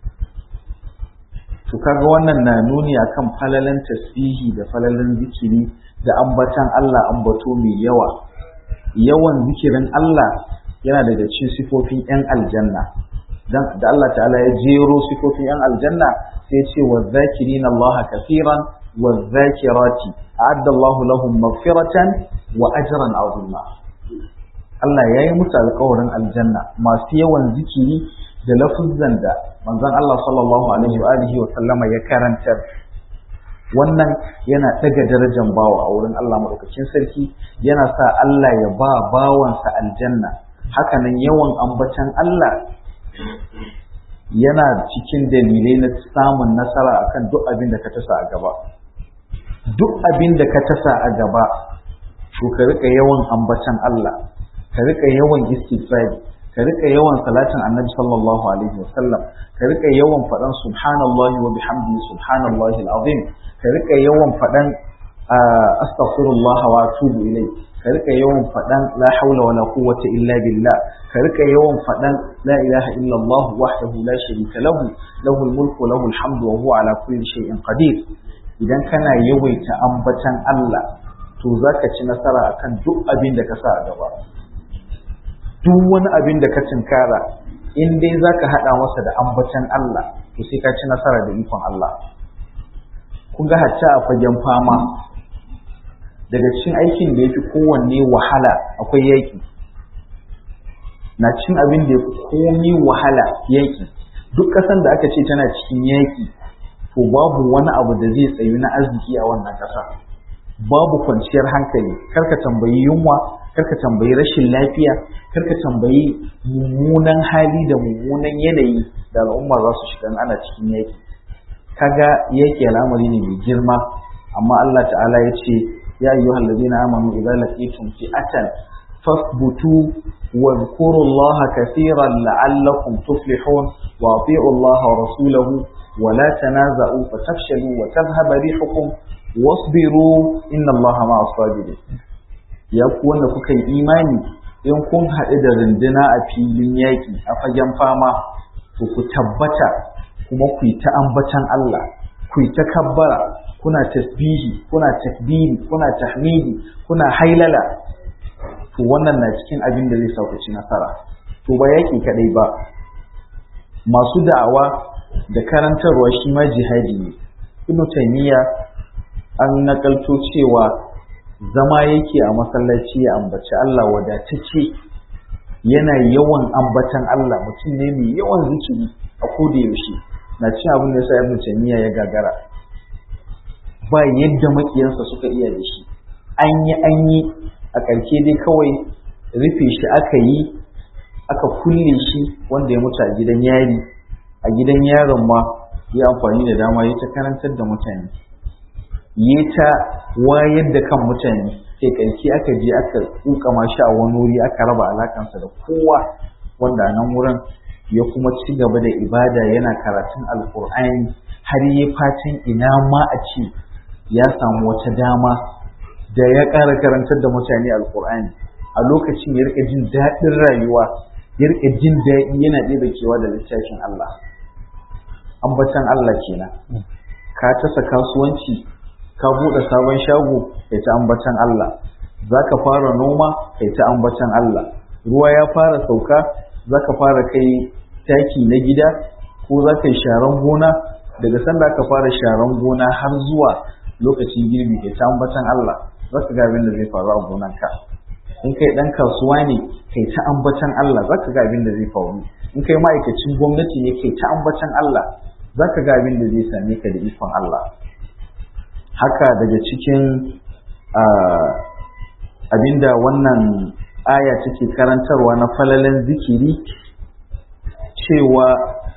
to kaga wannan na nuni akan falalan tasbihi da falalan zikiri da ambatan Allah ambato mai yawa yawan zikirin Allah yana daga cikin sifofin yan aljanna dan da Allah ta'ala ya jero sifofin yan aljanna sai ya ce wa zakirina Allah kafiran wa zakirati a'adda Allah lahum maghfiratan wa ajran azima Allah ya yi musu alkawarin aljanna masu yawan zikiri da lafuzzan da manzon Allah sallallahu alaihi wa alihi wa sallama ya karantar wannan yana daga darajar bawa a wurin Allah madaukakin sarki yana sa Allah ya ba bawansa aljanna hakanan yawan ambatan Allah yana cikin dalilai na samun nasara akan duk abin da ka tasa a gaba duk abin da ka tasa a gaba to ka rika yawan ambatan Allah ka rika yawan istighfari ka rika yawan salatin annabi sallallahu alaihi wasallam ka rika yawan faɗan subhanallahi wa bihamdihi subhanallahi alazim ka rika yawan faɗan astaghfirullah wa atubu ilai ka rika yawan faɗan la haula wala quwwata illa billah ka rika yawan faɗan la ilaha illallah wahdahu la sharika lahu lahul mulku wa lahul hamdu wa huwa ala kulli shay'in qadir idan kana yawaita ambatan Allah to zaka ci nasara akan duk abin da ka sa a gaba duk wani abin da ka cinkara in dai za ka haɗa masa da ambatan Allah to sai ka ci nasara da ikon Allah kun ga hatta a fagen fama daga cikin aikin da ya fi kowanne wahala akwai yaƙi na cin abin da ya fi komi wahala yaƙi duk ƙasan da aka ce tana cikin yaƙi to babu wani abu da zai tsayu na arziki a wannan ƙasa babu kwanciyar hankali karka tambayi yunwa karka tambayi rashin lafiya karka tambayi mummunan hali da mummunan yanayi da al'umma za su shiga ana cikin yaki kaga yaki al'amari ne mai girma amma Allah ta'ala ya ce ya ayyuhal ladina amanu idza laqitum fi'atan fasbutu واذكروا الله كثيرا لعلكم تفلحون واطيعوا الله ورسوله ولا تنازعوا فتفشلوا وتذهب ريحكم واصبروا إن الله مع الصابرين ya ku wanda kuka yi imani in kun haɗu da runduna a filin yaƙi a fagen fama to ku tabbata kuma ku yi ta ambatan Allah ku yi ta kabbara kuna tasbihi kuna takbiri kuna tahmidi kuna hailala to wannan na cikin abin da zai sa ku ci nasara to ba yaƙi kaɗai ba masu da'awa da karantarwa shi ma jihadi ne ibnu taymiya an nakalto cewa zama yake a masallaci ya ambaci Allah wadatacce yana yawan ambatan Allah mutum ne mai yawan zikiri a koda yaushe na cin abin da yasa ibnu taymiya ya gagara ba yadda makiyansa suka iya da shi an yi an yi a ƙarshe dai kawai rufe shi aka yi aka kulle shi wanda ya mutu a gidan yari a gidan yaron ma ya amfani da dama ya ta karantar da mutane ya ta wayar da kan mutane sai ƙarshe aka je aka tsukama shi a wani wuri aka raba alakansa da kowa wanda a nan wurin ya kuma ci gaba da ibada yana karatun alkur'ani har ya fatan ina ma a ce ya samu wata dama da ya ƙara karantar da mutane alkur'ani a lokacin ya rika jin daɗin rayuwa ya rika jin daɗi yana ɗaya kewa da littafin Allah ambatan Allah kenan ka tasa kasuwanci ka buɗe sabon shago kai ta ambatan Allah za ka fara noma kai ta ambatan Allah ruwa ya fara sauka za ka fara kai taki na gida ko za ka yi sharan gona daga sanda ka fara sharan gona har zuwa lokacin girbi kai ta ambatan Allah za ka ga abin da zai faru a gonanka in kai ɗan kasuwa ne kai ta ambatan Allah za ka ga abin da zai faru in kai ma'aikacin gwamnati ne kai ta ambatan Allah za ka ga abin da zai same ka da ikon Allah haka daga cikin abinda wannan aya take karantarwa na falalen zikiri cewa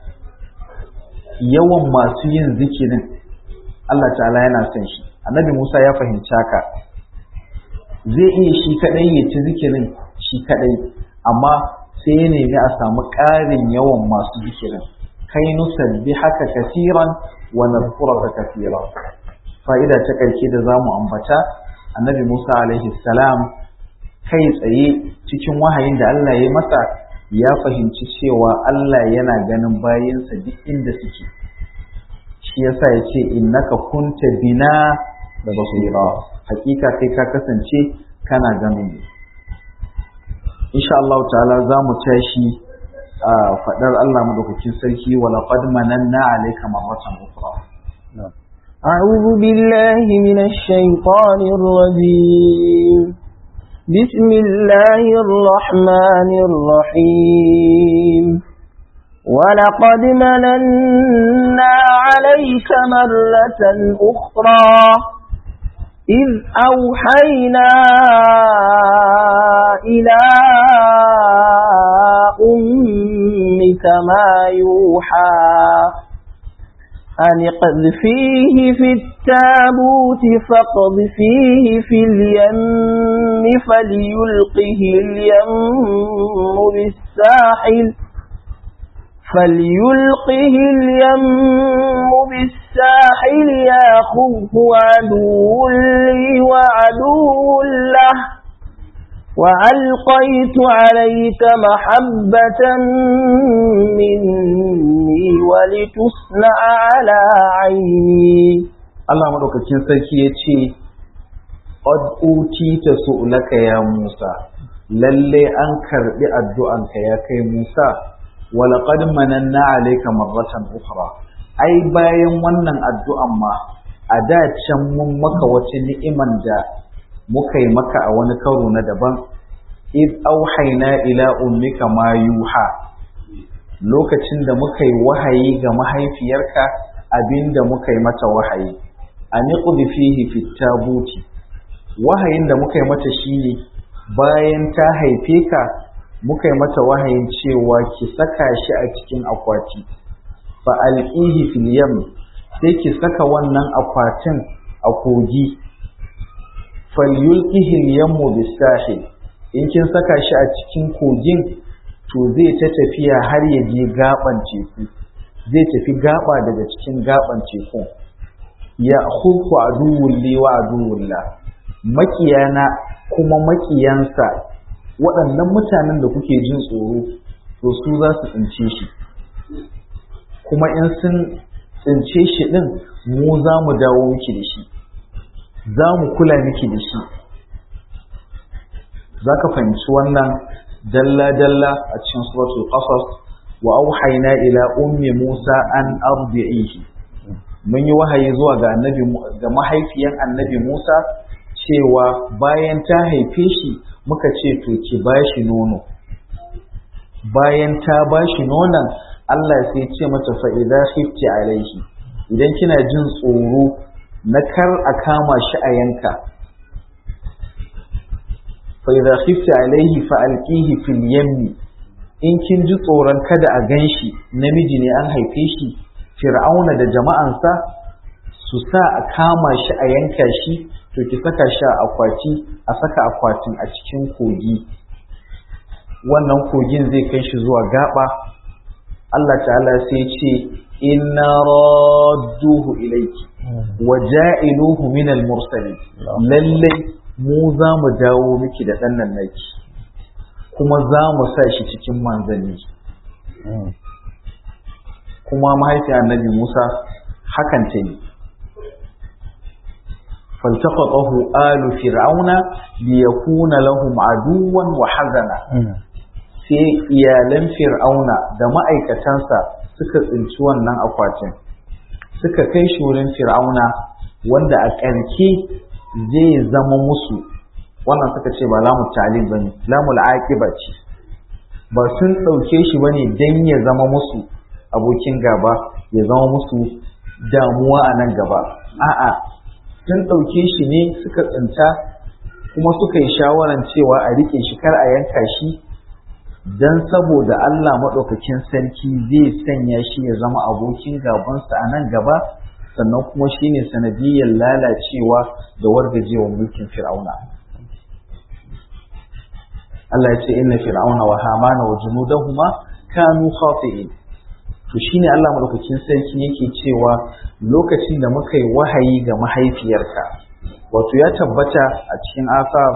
yawan masu yin zikirin Allah ta'ala yana son shi annabi Musa ya fahimci haka zai iya shi kadai ya ci zikirin shi kadai amma sai ya nemi a samu ƙarin yawan masu zikirin kai nusabbi haka kasiran wa nadhkuraka kasiran fa'ida ta ƙarshe da zamu ambata annabi Musa alaihi salam kai tsaye cikin wahayin da Allah ya masa ya fahimci cewa Allah yana ganin bayinsa duk inda suke shi yasa ya ce innaka kunta bina da basira hakika kai ka kasance kana ganin mu insha Allah ta'ala za mu tashi a fadar Allah madaukakin sarki wa laqad mananna alayka marratan ukhra أعوذ بالله من الشيطان الرجيم بسم الله الرحمن الرحيم ولقد مننا عليك مرة أخرى إذ أوحينا إلى أمك ما يوحى أن اقذفيه في التابوت فاقذفيه في اليم فليلقه اليم بالساحل فليلقه اليم بالساحل ياخذه عدو لي وعدو له وألقيت عليك محبة مني ولتصنع على عيني Allah madaukakin sarki ya ce qad utita su'laka ya Musa lalle an karbi addu'anka ya kai Musa wa laqad mananna alayka marratan ukhra ai bayan wannan addu'an ma a da can mun maka wata ni'iman da muka yi maka a wani karo na daban id auhaina ila ummika ma yuha lokacin da muka yi wahayi ga mahaifiyarka abinda muka yi mata wahayi an yi fihi fit tabuti wahayin da muka yi mata shine bayan ta haife ka muka yi mata wahayin cewa ki saka shi a cikin akwati fa alqihi fil yam sai ki saka wannan akwatin a kogi falyulqihi al-yammu bis-sahil in kin saka shi a cikin kogin to zai ta tafiya har ya je gaban teku zai tafi gaba daga cikin gaban teku ya khulqu aduwwul li wa aduwwul la makiyana kuma makiyansa waɗannan mutanen da kuke jin tsoro to su za su tsince shi kuma in sun tsince shi ɗin mu za mu dawo miki da shi za mu kula miki da shi za ka fahimci wannan dalla-dalla a cikin suratul qasas wa auhayna ila ummi musa an ardi'ihi mun yi wahayi zuwa ga annabi ga mahaifiyan annabi musa cewa bayan ta haife shi muka ce to ki bashi nono bayan ta bashi nonon Allah sai ce mata fa idza khifti alaihi idan kina jin tsoro na kar a kama shi a yanka fa idza khifti alaihi fa alqihi fil yammi in kin ji tsoron kada a ganshi namiji ne an haife shi fir'auna da jama'ansa su sa a kama shi a yanka shi to ki saka shi a akwati a saka akwatin a cikin kogi wannan kogin zai kai shi zuwa gaba Allah ta'ala sai ce inna radduhu ilayki wa ja'iluhu min al-mursalin lalle mu za mu dawo miki da dan nan naki kuma za mu sa shi cikin manzanni kuma mahaifiyar annabi Musa hakan ta yi فالتقطه آل فرعون ليكون لهم عدوا وحزنا sai iyalan fir'auna da ma'aikatansa suka tsinci wannan akwatin suka kai shi wurin fir'auna wanda a ƙarke zai zama musu wannan suka ce ba lamu talib ba ne lamul aqiba ce ba sun ɗauke shi ba ne don ya zama musu abokin gaba ya zama musu damuwa a nan gaba a'a sun ɗauke shi ne suka tsinta kuma suka yi shawaran cewa a riƙe shi kar a yanka shi don saboda Allah maɗaukakin sarki zai sanya shi ya zama abokin gabansa a nan gaba sannan kuma shi ne sanadiyyar lalacewa da wargajewa mulkin fir'auna Allah ya ce inna fir'auna wa hamana wa junudahuma kanu khati'in to shine Allah madaukakin sarki yake cewa lokacin da muka yi wahayi ga mahaifiyarka wato ya tabbata a cikin asar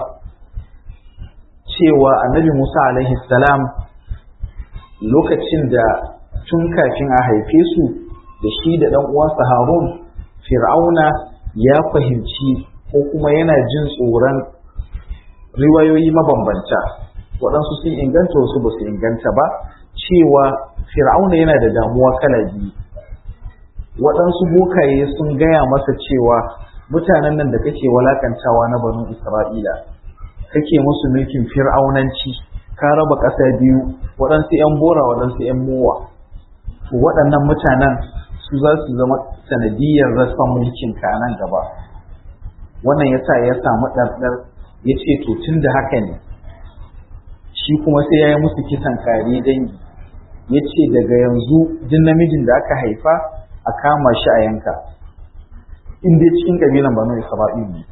cewa annabi Musa alaihi salam lokacin da tun kafin a haife su da shi da ɗan uwansa Harun Fir'auna ya fahimci ko kuma yana jin tsoron riwayoyi mabambanta waɗansu sun inganta wasu ba su inganta ba cewa Fir'auna yana da damuwa kala biyu waɗansu bokaye sun gaya masa cewa mutanen nan da kake walakantawa na banu Isra'ila kake musu mulkin fir'aunanci ka raba ƙasa biyu waɗansu 'yan bora waɗansu 'yan mowa to waɗannan mutanen su za su zama sanadiyar rasan mulkin ka nan gaba wannan ya sa ya samu ɗarɗar ya ce to tun da haka ne shi kuma sai ya yi musu kisan kare dangi ya ce daga yanzu duk namijin da aka haifa a kama shi a yanka in dai cikin ƙabilan banu isra'il ne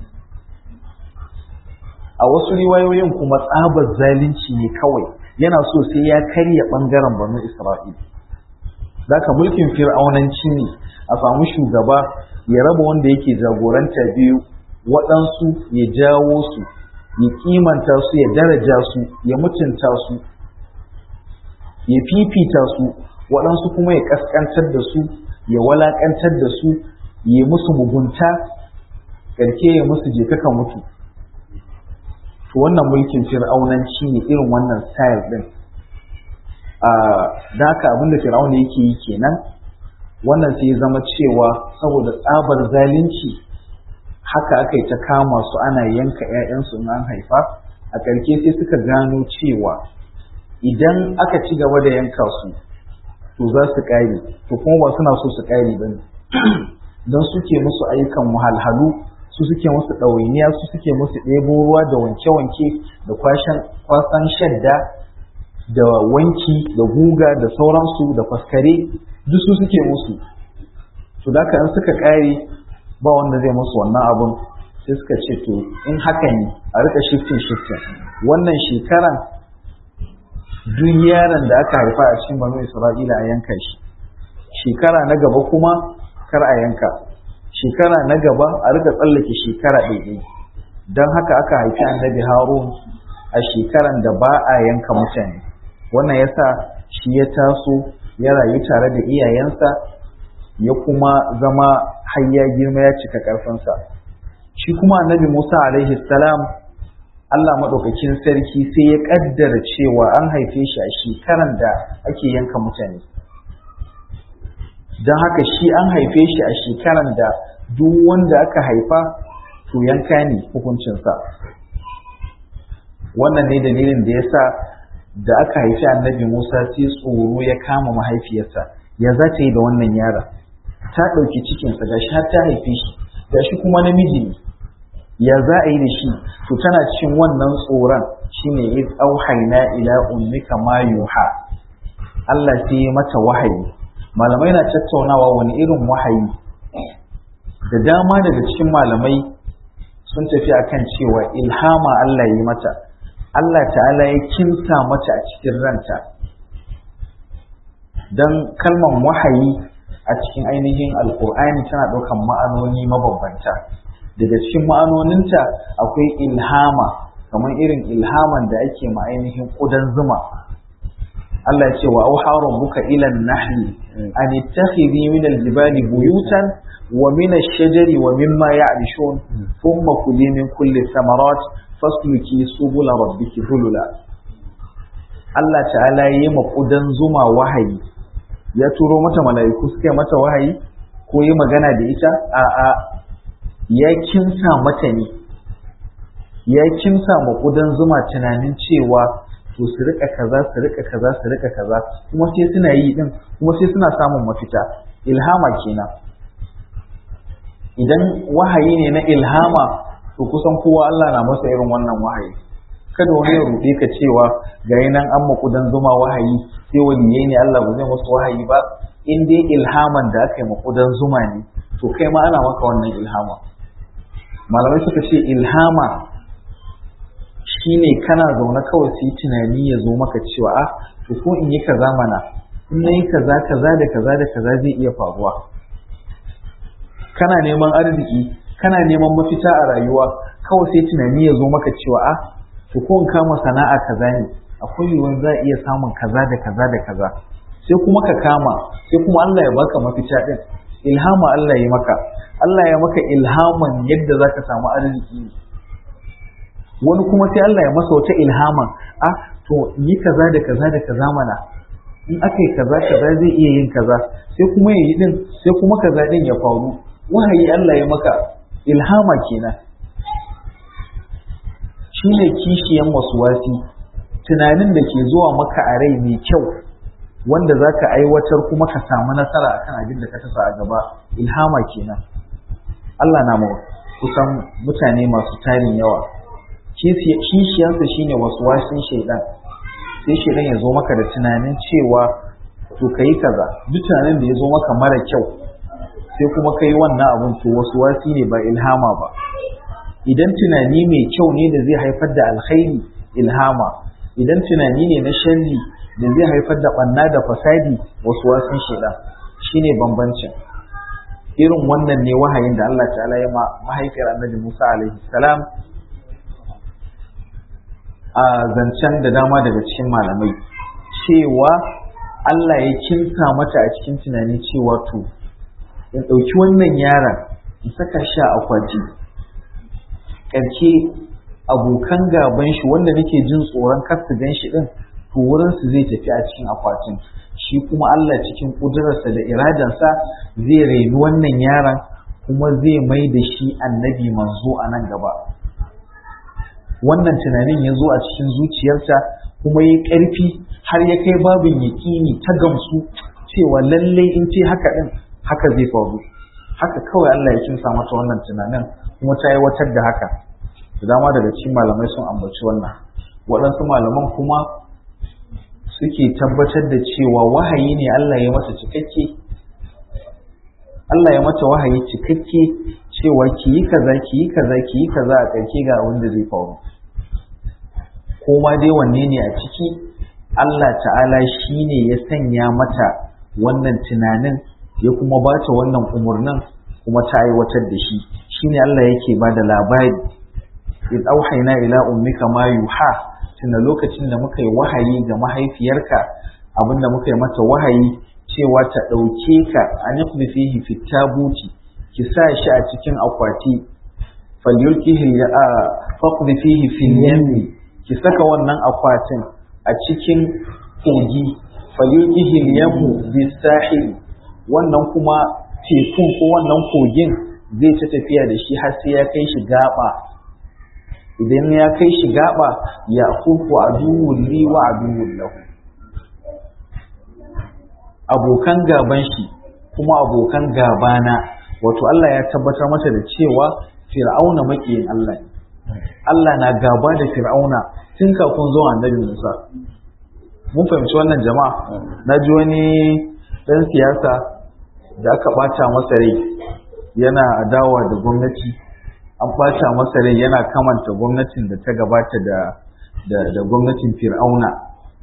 a wasu riwayoyin kuma tsabar zalunci ne kawai yana so sai ya karya ɓangaren banu isra'il Zaka mulkin fir'aunanci ne a samu shugaba ya raba wanda yake jagoranta biyu waɗansu ya jawo su ya kimanta su ya daraja su ya mutunta su ya fifita su waɗansu kuma ya ƙasƙantar da su ya walaƙantar da su ya musu mugunta ƙarke ya musu je kaka mutu to wannan mulkin fir'aunanci ne irin wannan style ɗin da haka abinda fir'auna yake yi kenan wannan sai ya zama cewa saboda tsabar zalunci haka aka yi ta kama su ana yanka 'ya'yansu in an haifa a ƙarshe sai suka gano cewa idan aka ci gaba da yanka su to za su ƙare to kuma ba suna so su ƙare ba ne don suke musu ayyukan wahalhalu su suke musu ɗawainiya su suke musu ɗebo ruwa da wanke-wanke da kwasan shadda da wanki da guga da sauransu da faskare duk su suke musu to da in suka ƙare ba wanda zai musu wannan abun sai suka ce to in haka ne a rika shifting shifting wannan shekaran duk yaron da aka haifa a cikin banu isra'ila a yanka shi shekara na gaba kuma kar a yanka shekara na gaba a rika tsallake shekara ɗaiɗai don haka aka haifi annabi harun a shekaran da ba a yanka mutane wannan yasa shi ya taso ya rayu tare da iyayensa ya kuma zama har ya girma ya cika ƙarfinsa shi kuma annabi musa alaihi salam allah maɗaukakin sarki sai ya ƙaddara cewa an haife shi a shekaran da ake yanka mutane don haka shi an haife shi a shekaran da duk wanda aka haifa to yanka ne hukuncinsa wannan ne dalilin da ya sa da aka haifi annabi musa sai tsoro ya kama mahaifiyarsa ya za ta yi da wannan yaron ta ɗauki cikinsa ga shi har ta haife shi ga shi kuma namiji ne ya za a yi da shi to tana cikin wannan tsoron shine id auhayna ila ummika ma yuha Allah sai ya mata wahayi malamai na tattaunawa wani irin wahayi da dama daga cikin malamai sun tafi akan cewa ilhama Allah ya yi mata Allah ta'ala ya kinsa mata a cikin ranta don kalmar wahayi a cikin ainihin alkur'ani tana ɗaukan ma'anoni mabambanta daga cikin ma'anoninta akwai ilhama kamar irin ilhaman da ake ma ainihin ƙudan zuma Allah ya ce wa auha rabbuka ila an-nahli an ittakhidhi min al-jibali buyutan wa min ash-shajari wa mimma ya'rishun thumma kuli min kulli thamarat fasluki subula rabbiki hulula Allah ta'ala yi ma ƙudan zuma wahayi ya turo mata mala'iku suka yi mata wahayi ko yi magana da ita a'a ya kinsa mata ne ya kinsa ma ƙudan zuma tunanin cewa to su rika kaza su rika kaza su rika kaza kuma sai suna yi din kuma sai suna samun mafita ilhama kenan idan wahayi ne na ilhama to kusan kowa Allah na masa irin wannan wahayi kada wani ya ruɗe ka cewa ga nan an makudan zuma wahayi sai waliyai ne Allah ba zai musu wahayi ba in dai ilhaman da aka yi makudan zuma ne to kai ma ana maka wannan ilhama malamai suka ce ilhama shine kana zaune kawai su yi tunani ya zo maka cewa ah to ko in yi kaza mana in na yi kaza kaza da kaza da kaza zai iya faruwa kana neman arziki kana neman mafita a rayuwa kawai sai tunani ya zo maka cewa ah to ko in kama sana'a kaza ne akwai yiwuwar za a iya samun kaza da kaza da kaza sai kuma ka kama sai kuma Allah ya baka mafita din ilhama Allah ya maka Allah ya maka ilhaman yadda za ka samu arziki wani kuma sai Allah ya masa wata ilhaman ah to yi kaza da kaza da kaza mana in aka yi kaza kaza zai iya yin kaza sai kuma ya yi din sai kuma kaza din ya faru wahayi Allah ya maka ilhama kenan shine kishiyan wasi tunanin da ke zuwa maka a rai mai kyau wanda za ka aiwatar kuma ka samu nasara akan abin da ka tasa a gaba ilhama kenan Allah na kusan mutane masu tarin yawa kishiyansa shine wasu wasin shaidan sai shaidan ya zo maka da tunanin cewa to ka yi kaza duk tunanin da ya zo maka mara kyau sai kuma ka yi wannan abun to wasu wasi ne ba ilhama ba idan tunani mai kyau ne da zai haifar da alkhairi ilhama idan tunani ne na sharri da zai haifar da ɓanna da fasadi wasu wasan shaidan shine bambancin irin wannan ne wahayin da Allah ta'ala ya ma mahaifiyar annabi Musa alaihi salam a zancen da dama daga cikin malamai cewa Allah ya kinsa mata a cikin tunani cewa to in ɗauki wannan yaron in saka shi a akwati ƙarshe abokan gaban shi wanda nake jin tsoron kar su gan shi din to wurin su zai tafi a cikin akwatin shi kuma Allah cikin kudurarsa da iradansa zai raini wannan yaron kuma zai mai da shi annabi manzo a nan gaba wannan tunanin ya zo a cikin zuciyarta kuma ya ƙarfi har ya kai babin yaƙini ta gamsu cewa lallai in ce haka din haka zai faru haka kawai Allah ya kinsa mata wannan tunanin kuma ta aiwatar da haka da dama daga cikin malamai sun ambaci wannan waɗansu malaman kuma suke tabbatar da cewa wahayi ne Allah ya mata cikakke Allah ya mata wahayi cikakke cewa ki yi kaza ki yi kaza ki yi kaza a ƙarshe ga abin da zai faru ko ma dai wanne ne a ciki Allah ta'ala shi ne ya sanya mata wannan tunanin ya kuma ba ta wannan umarnin kuma ta aiwatar da shi shine Allah yake ba da labari in auhaina ila ummika ma yuha tuna lokacin da muka yi wahayi ga mahaifiyarka abinda muka yi mata wahayi cewa ta ɗauke ka an yi fihi fitabuti ki sa shi a cikin akwati falyulkihi faqdi fihi fil yammi ki saka wannan akwatin a cikin kogi falyulkihi yammu bisahil wannan kuma tekun ko wannan kogin zai ta tafiya da shi har sai ya kai shi gaba idan ya kai shi gaba ya kuku aduwwun li wa aduwwun lahu abokan gaban shi kuma abokan gabana wato Allah ya tabbatar mata da cewa fir'auna makiyin Allah ne Allah na gaba da fir'auna tun kafin zuwa annabi Musa mun fahimci wannan jama'a na ji wani dan siyasa da aka bata masa rai yana adawa da gwamnati an bata masa rai yana kamanta gwamnatin da ta gabata da da gwamnatin fir'auna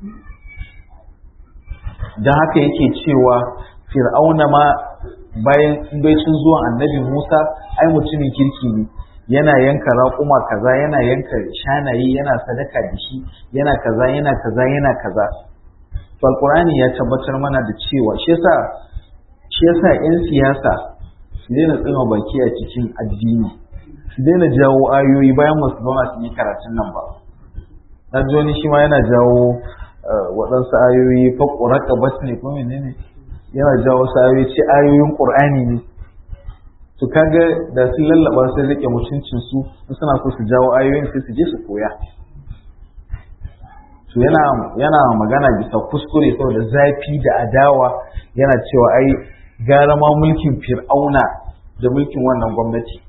don haka yake cewa fir'auna ma bayan baicin zuwan annabi musa ai mutumin kirki ne yana yanka raƙuma kaza yana yanka shanaye yana sadaka da shi yana kaza yana kaza yana kaza to alqur'ani ya tabbatar mana da cewa shi yasa shi yasa yan siyasa su daina tsima baki a cikin addini su daina jawo ayoyi bayan masu zauna su yi karatun nan ba na ji wani shi ma yana jawo waɗansu ayoyi faƙura ƙabas ne ko menene yana jawo wasu ayoyi ce ayoyin ƙur'ani ne to kaga da sun lallaba sai rike mutuncin su suna so su jawo ayoyin sai su je su koya to yana yana magana bisa kuskure saboda zafi da adawa yana cewa ai gara ma mulkin fir'auna da mulkin wannan gwamnati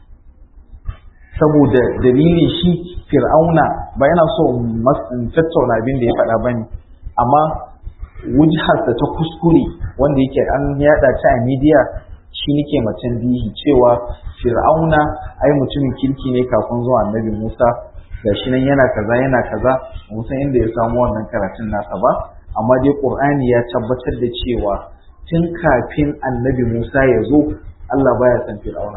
saboda dalilin shi fir'auna ba yana so tattauna abin da ya faɗa ba ne amma wujharsa ta kuskure wanda yake an yada ta a midiya shi nake macen bihi cewa fir'auna ai mutumin kirki ne kafin zuwa annabi musa gashi nan yana kaza yana kaza musan inda ya samu wannan karatun nasa ba amma dai qur'ani ya tabbatar da cewa tun kafin annabi musa ya zo allah baya san fir'auna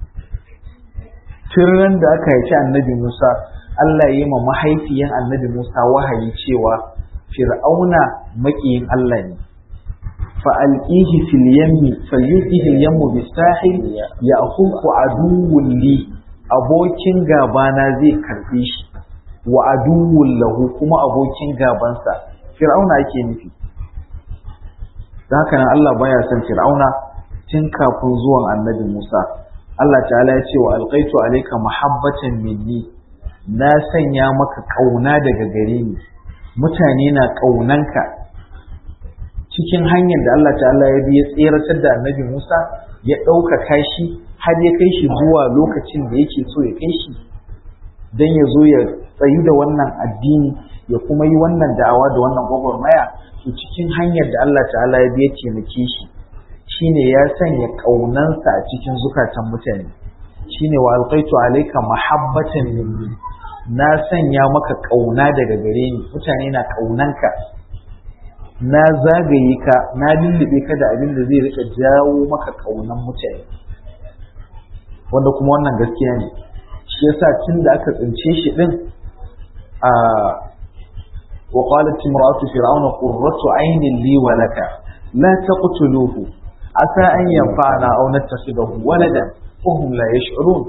tun ran da aka haifi annabi musa allah ya yi ma mahaifiyan annabi musa wahayi cewa fir'auna maƙiyin allah ne فألقيه في اليم فليلقيه اليم بالساحل يأخذه عدو لي abokin gabana zai karbe shi wa aduwwun lahu kuma abokin gabansa fir'auna ake nufi da haka nan Allah baya son fir'auna tun kafin zuwan annabi Musa Allah ta'ala ya ce wa alqaitu alayka mahabbatan minni na sanya maka kauna daga gare ni mutane na kaunanka cikin hanyar da Allah ta'ala ya bi ya tseratar da annabi Musa ya ɗaukaka shi har ya kai shi zuwa lokacin da yake so ya kai shi don ya zo ya tsayi da wannan addini ya kuma yi wannan da'awa da wannan gwagwarmaya to cikin hanyar da Allah ta'ala ya bi ya taimake shi shine ya sanya ƙaunansa a cikin zukatan mutane shine wa alqaitu alayka mahabbatan minni na sanya maka ƙauna daga gare ni mutane na ƙaunanka na zagaye ka na lullube ka da abin da zai rika jawo maka kaunan mutane wanda kuma wannan gaskiya ne shi yasa tun da aka tsince shi din a wa qalat imra'atu fir'auna qurratu aynin li wa laka la taqtuluhu asa an yanfa'ana aw nattakhidahu waladan wa hum la yash'urun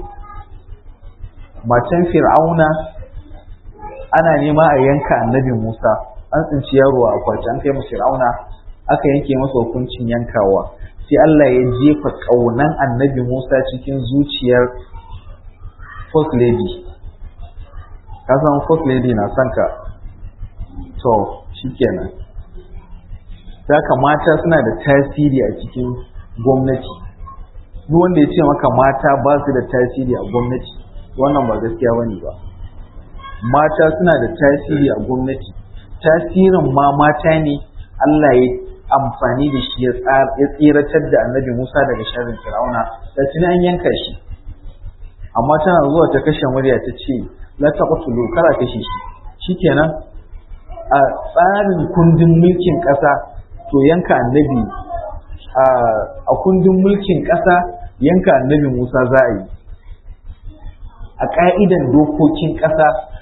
matan fir'auna ana nema a yanka annabi Musa an tsinci yaro a akwati an kai masa fir'auna aka yanke masa hukuncin yankawa sai Allah ya jefa kaunan annabi Musa cikin zuciyar first lady ka san first lady na son ka to shikenan saka mata suna da tasiri a cikin gwamnati duk wanda ya ce maka mata ba su da tasiri a gwamnati wannan ba gaskiya bane ba mata suna da tasiri a gwamnati tasirin ma mata ne Allah ya amfani da shi ya tsiratar da annabi Musa daga sharrin Fir'auna da tuni an yanka shi amma tana zuwa ta kashe murya ta ce la taqtulu kara kashe shi shikenan a tsarin kundin mulkin ƙasa to yanka annabi a kundin mulkin ƙasa yanka annabi Musa za a yi a ƙa'idan dokokin ƙasa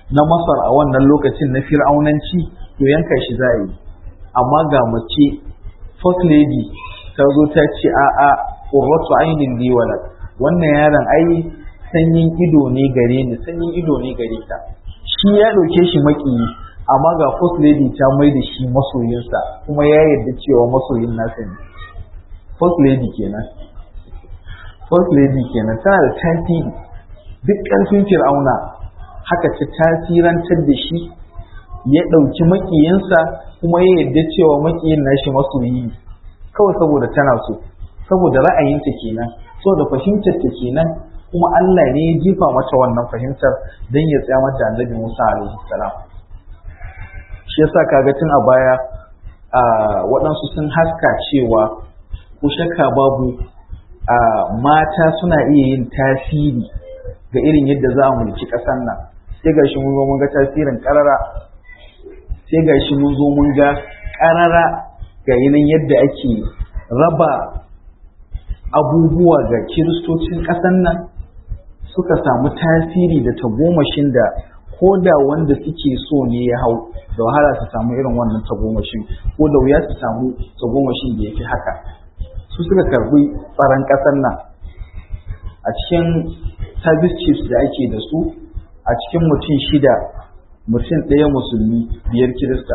na masar a wannan lokacin na fir'aunanci to yanka shi za a yi amma ga mace first lady ta zo ta ce a'a qurratu ainin li walad wannan yaron ai sanyin ido ne gare ni sanyin ido ne gare ta shi ya ɗauke shi maƙiyi amma ga first lady ta mai da shi masoyinsa kuma ya yarda cewa masoyin nasa ne first lady kenan first lady kenan tana da tasiri duk ƙarfin fir'auna haka ta tasirantar da shi ya ɗauki maƙiyinsa kuma ya yarda cewa maƙiyin nashi masoyi kawai saboda tana so saboda ra'ayinta kenan saboda fahimtar ta kenan kuma Allah ne ya jifa mata wannan fahimtar don ya tsaya mata annabi Musa alaihi salam shi yasa kaga tun a baya a waɗansu sun haska cewa ko shakka babu a mata suna iya yin tasiri ga irin yadda za a mulki ƙasar nan sai ga shi mun zo mun ga tasirin ƙarara sai ga shi mun zo mun ga ƙarara ga yanayin yadda ake raba abubuwa ga kiristocin ƙasar nan suka samu tasiri da tagomashin da ko da wanda suke so ne ya hau da wahala su samu irin wannan tagomashin ko da wuya su samu tagomashin da ya fi haka su suka karbi tsaron ƙasar nan a cikin service chiefs da ake da su a cikin mutum shida mutum ɗaya musulmi biyar kirista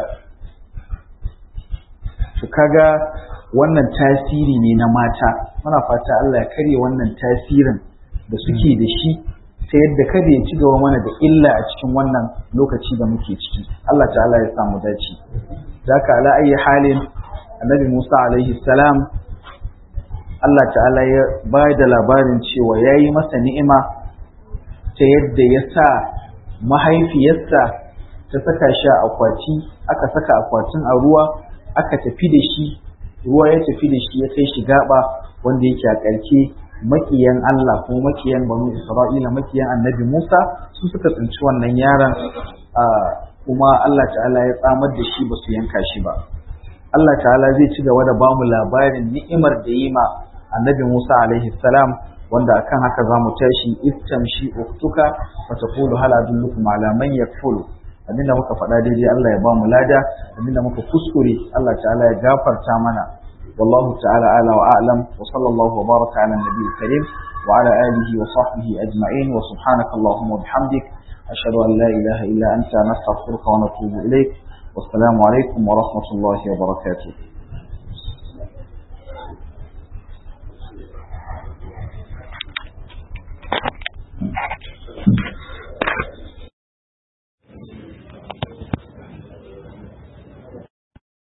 su kaga wannan tasiri ne na mata muna fata Allah ya karye wannan tasirin da suke da shi ta yadda kada ya ci gaba mana da illa a cikin wannan lokaci da muke ciki Allah ta'ala ya samu dace zaka ala ayi halin annabi Musa alaihi salam Allah ta'ala ya ba da labarin cewa ya yi masa ni'ima ta yadda ya sa mahaifiyarsa ta saka shi a akwati aka saka akwatin a ruwa aka tafi da shi ruwa ya tafi da shi ya kai shi gaba wanda yake a ƙarshe makiyan Allah ko makiyan banu Isra'ila makiyan annabi Musa su suka tsinci wannan yaron kuma Allah ta'ala ya tsamar da shi ba su yanka shi ba Allah ta'ala zai ci gaba da bamu labarin ni'imar da yi ma annabi Musa alaihi salam wanda akan haka za mu tashi istamshi uktuka fa taqulu hal adullukum ala man yakfulu abinda muka faɗa daidai Allah ya bamu lada abinda muka kuskure Allah ta'ala ya gafarta mana والله تعالى أعلى وأعلم وصلى الله وبارك على النبي الكريم وعلى آله وصحبه أجمعين وسبحانك اللهم وبحمدك أشهد أن لا إله إلا أنت نستغفرك ونتوب إليك والسلام عليكم ورحمة الله وبركاته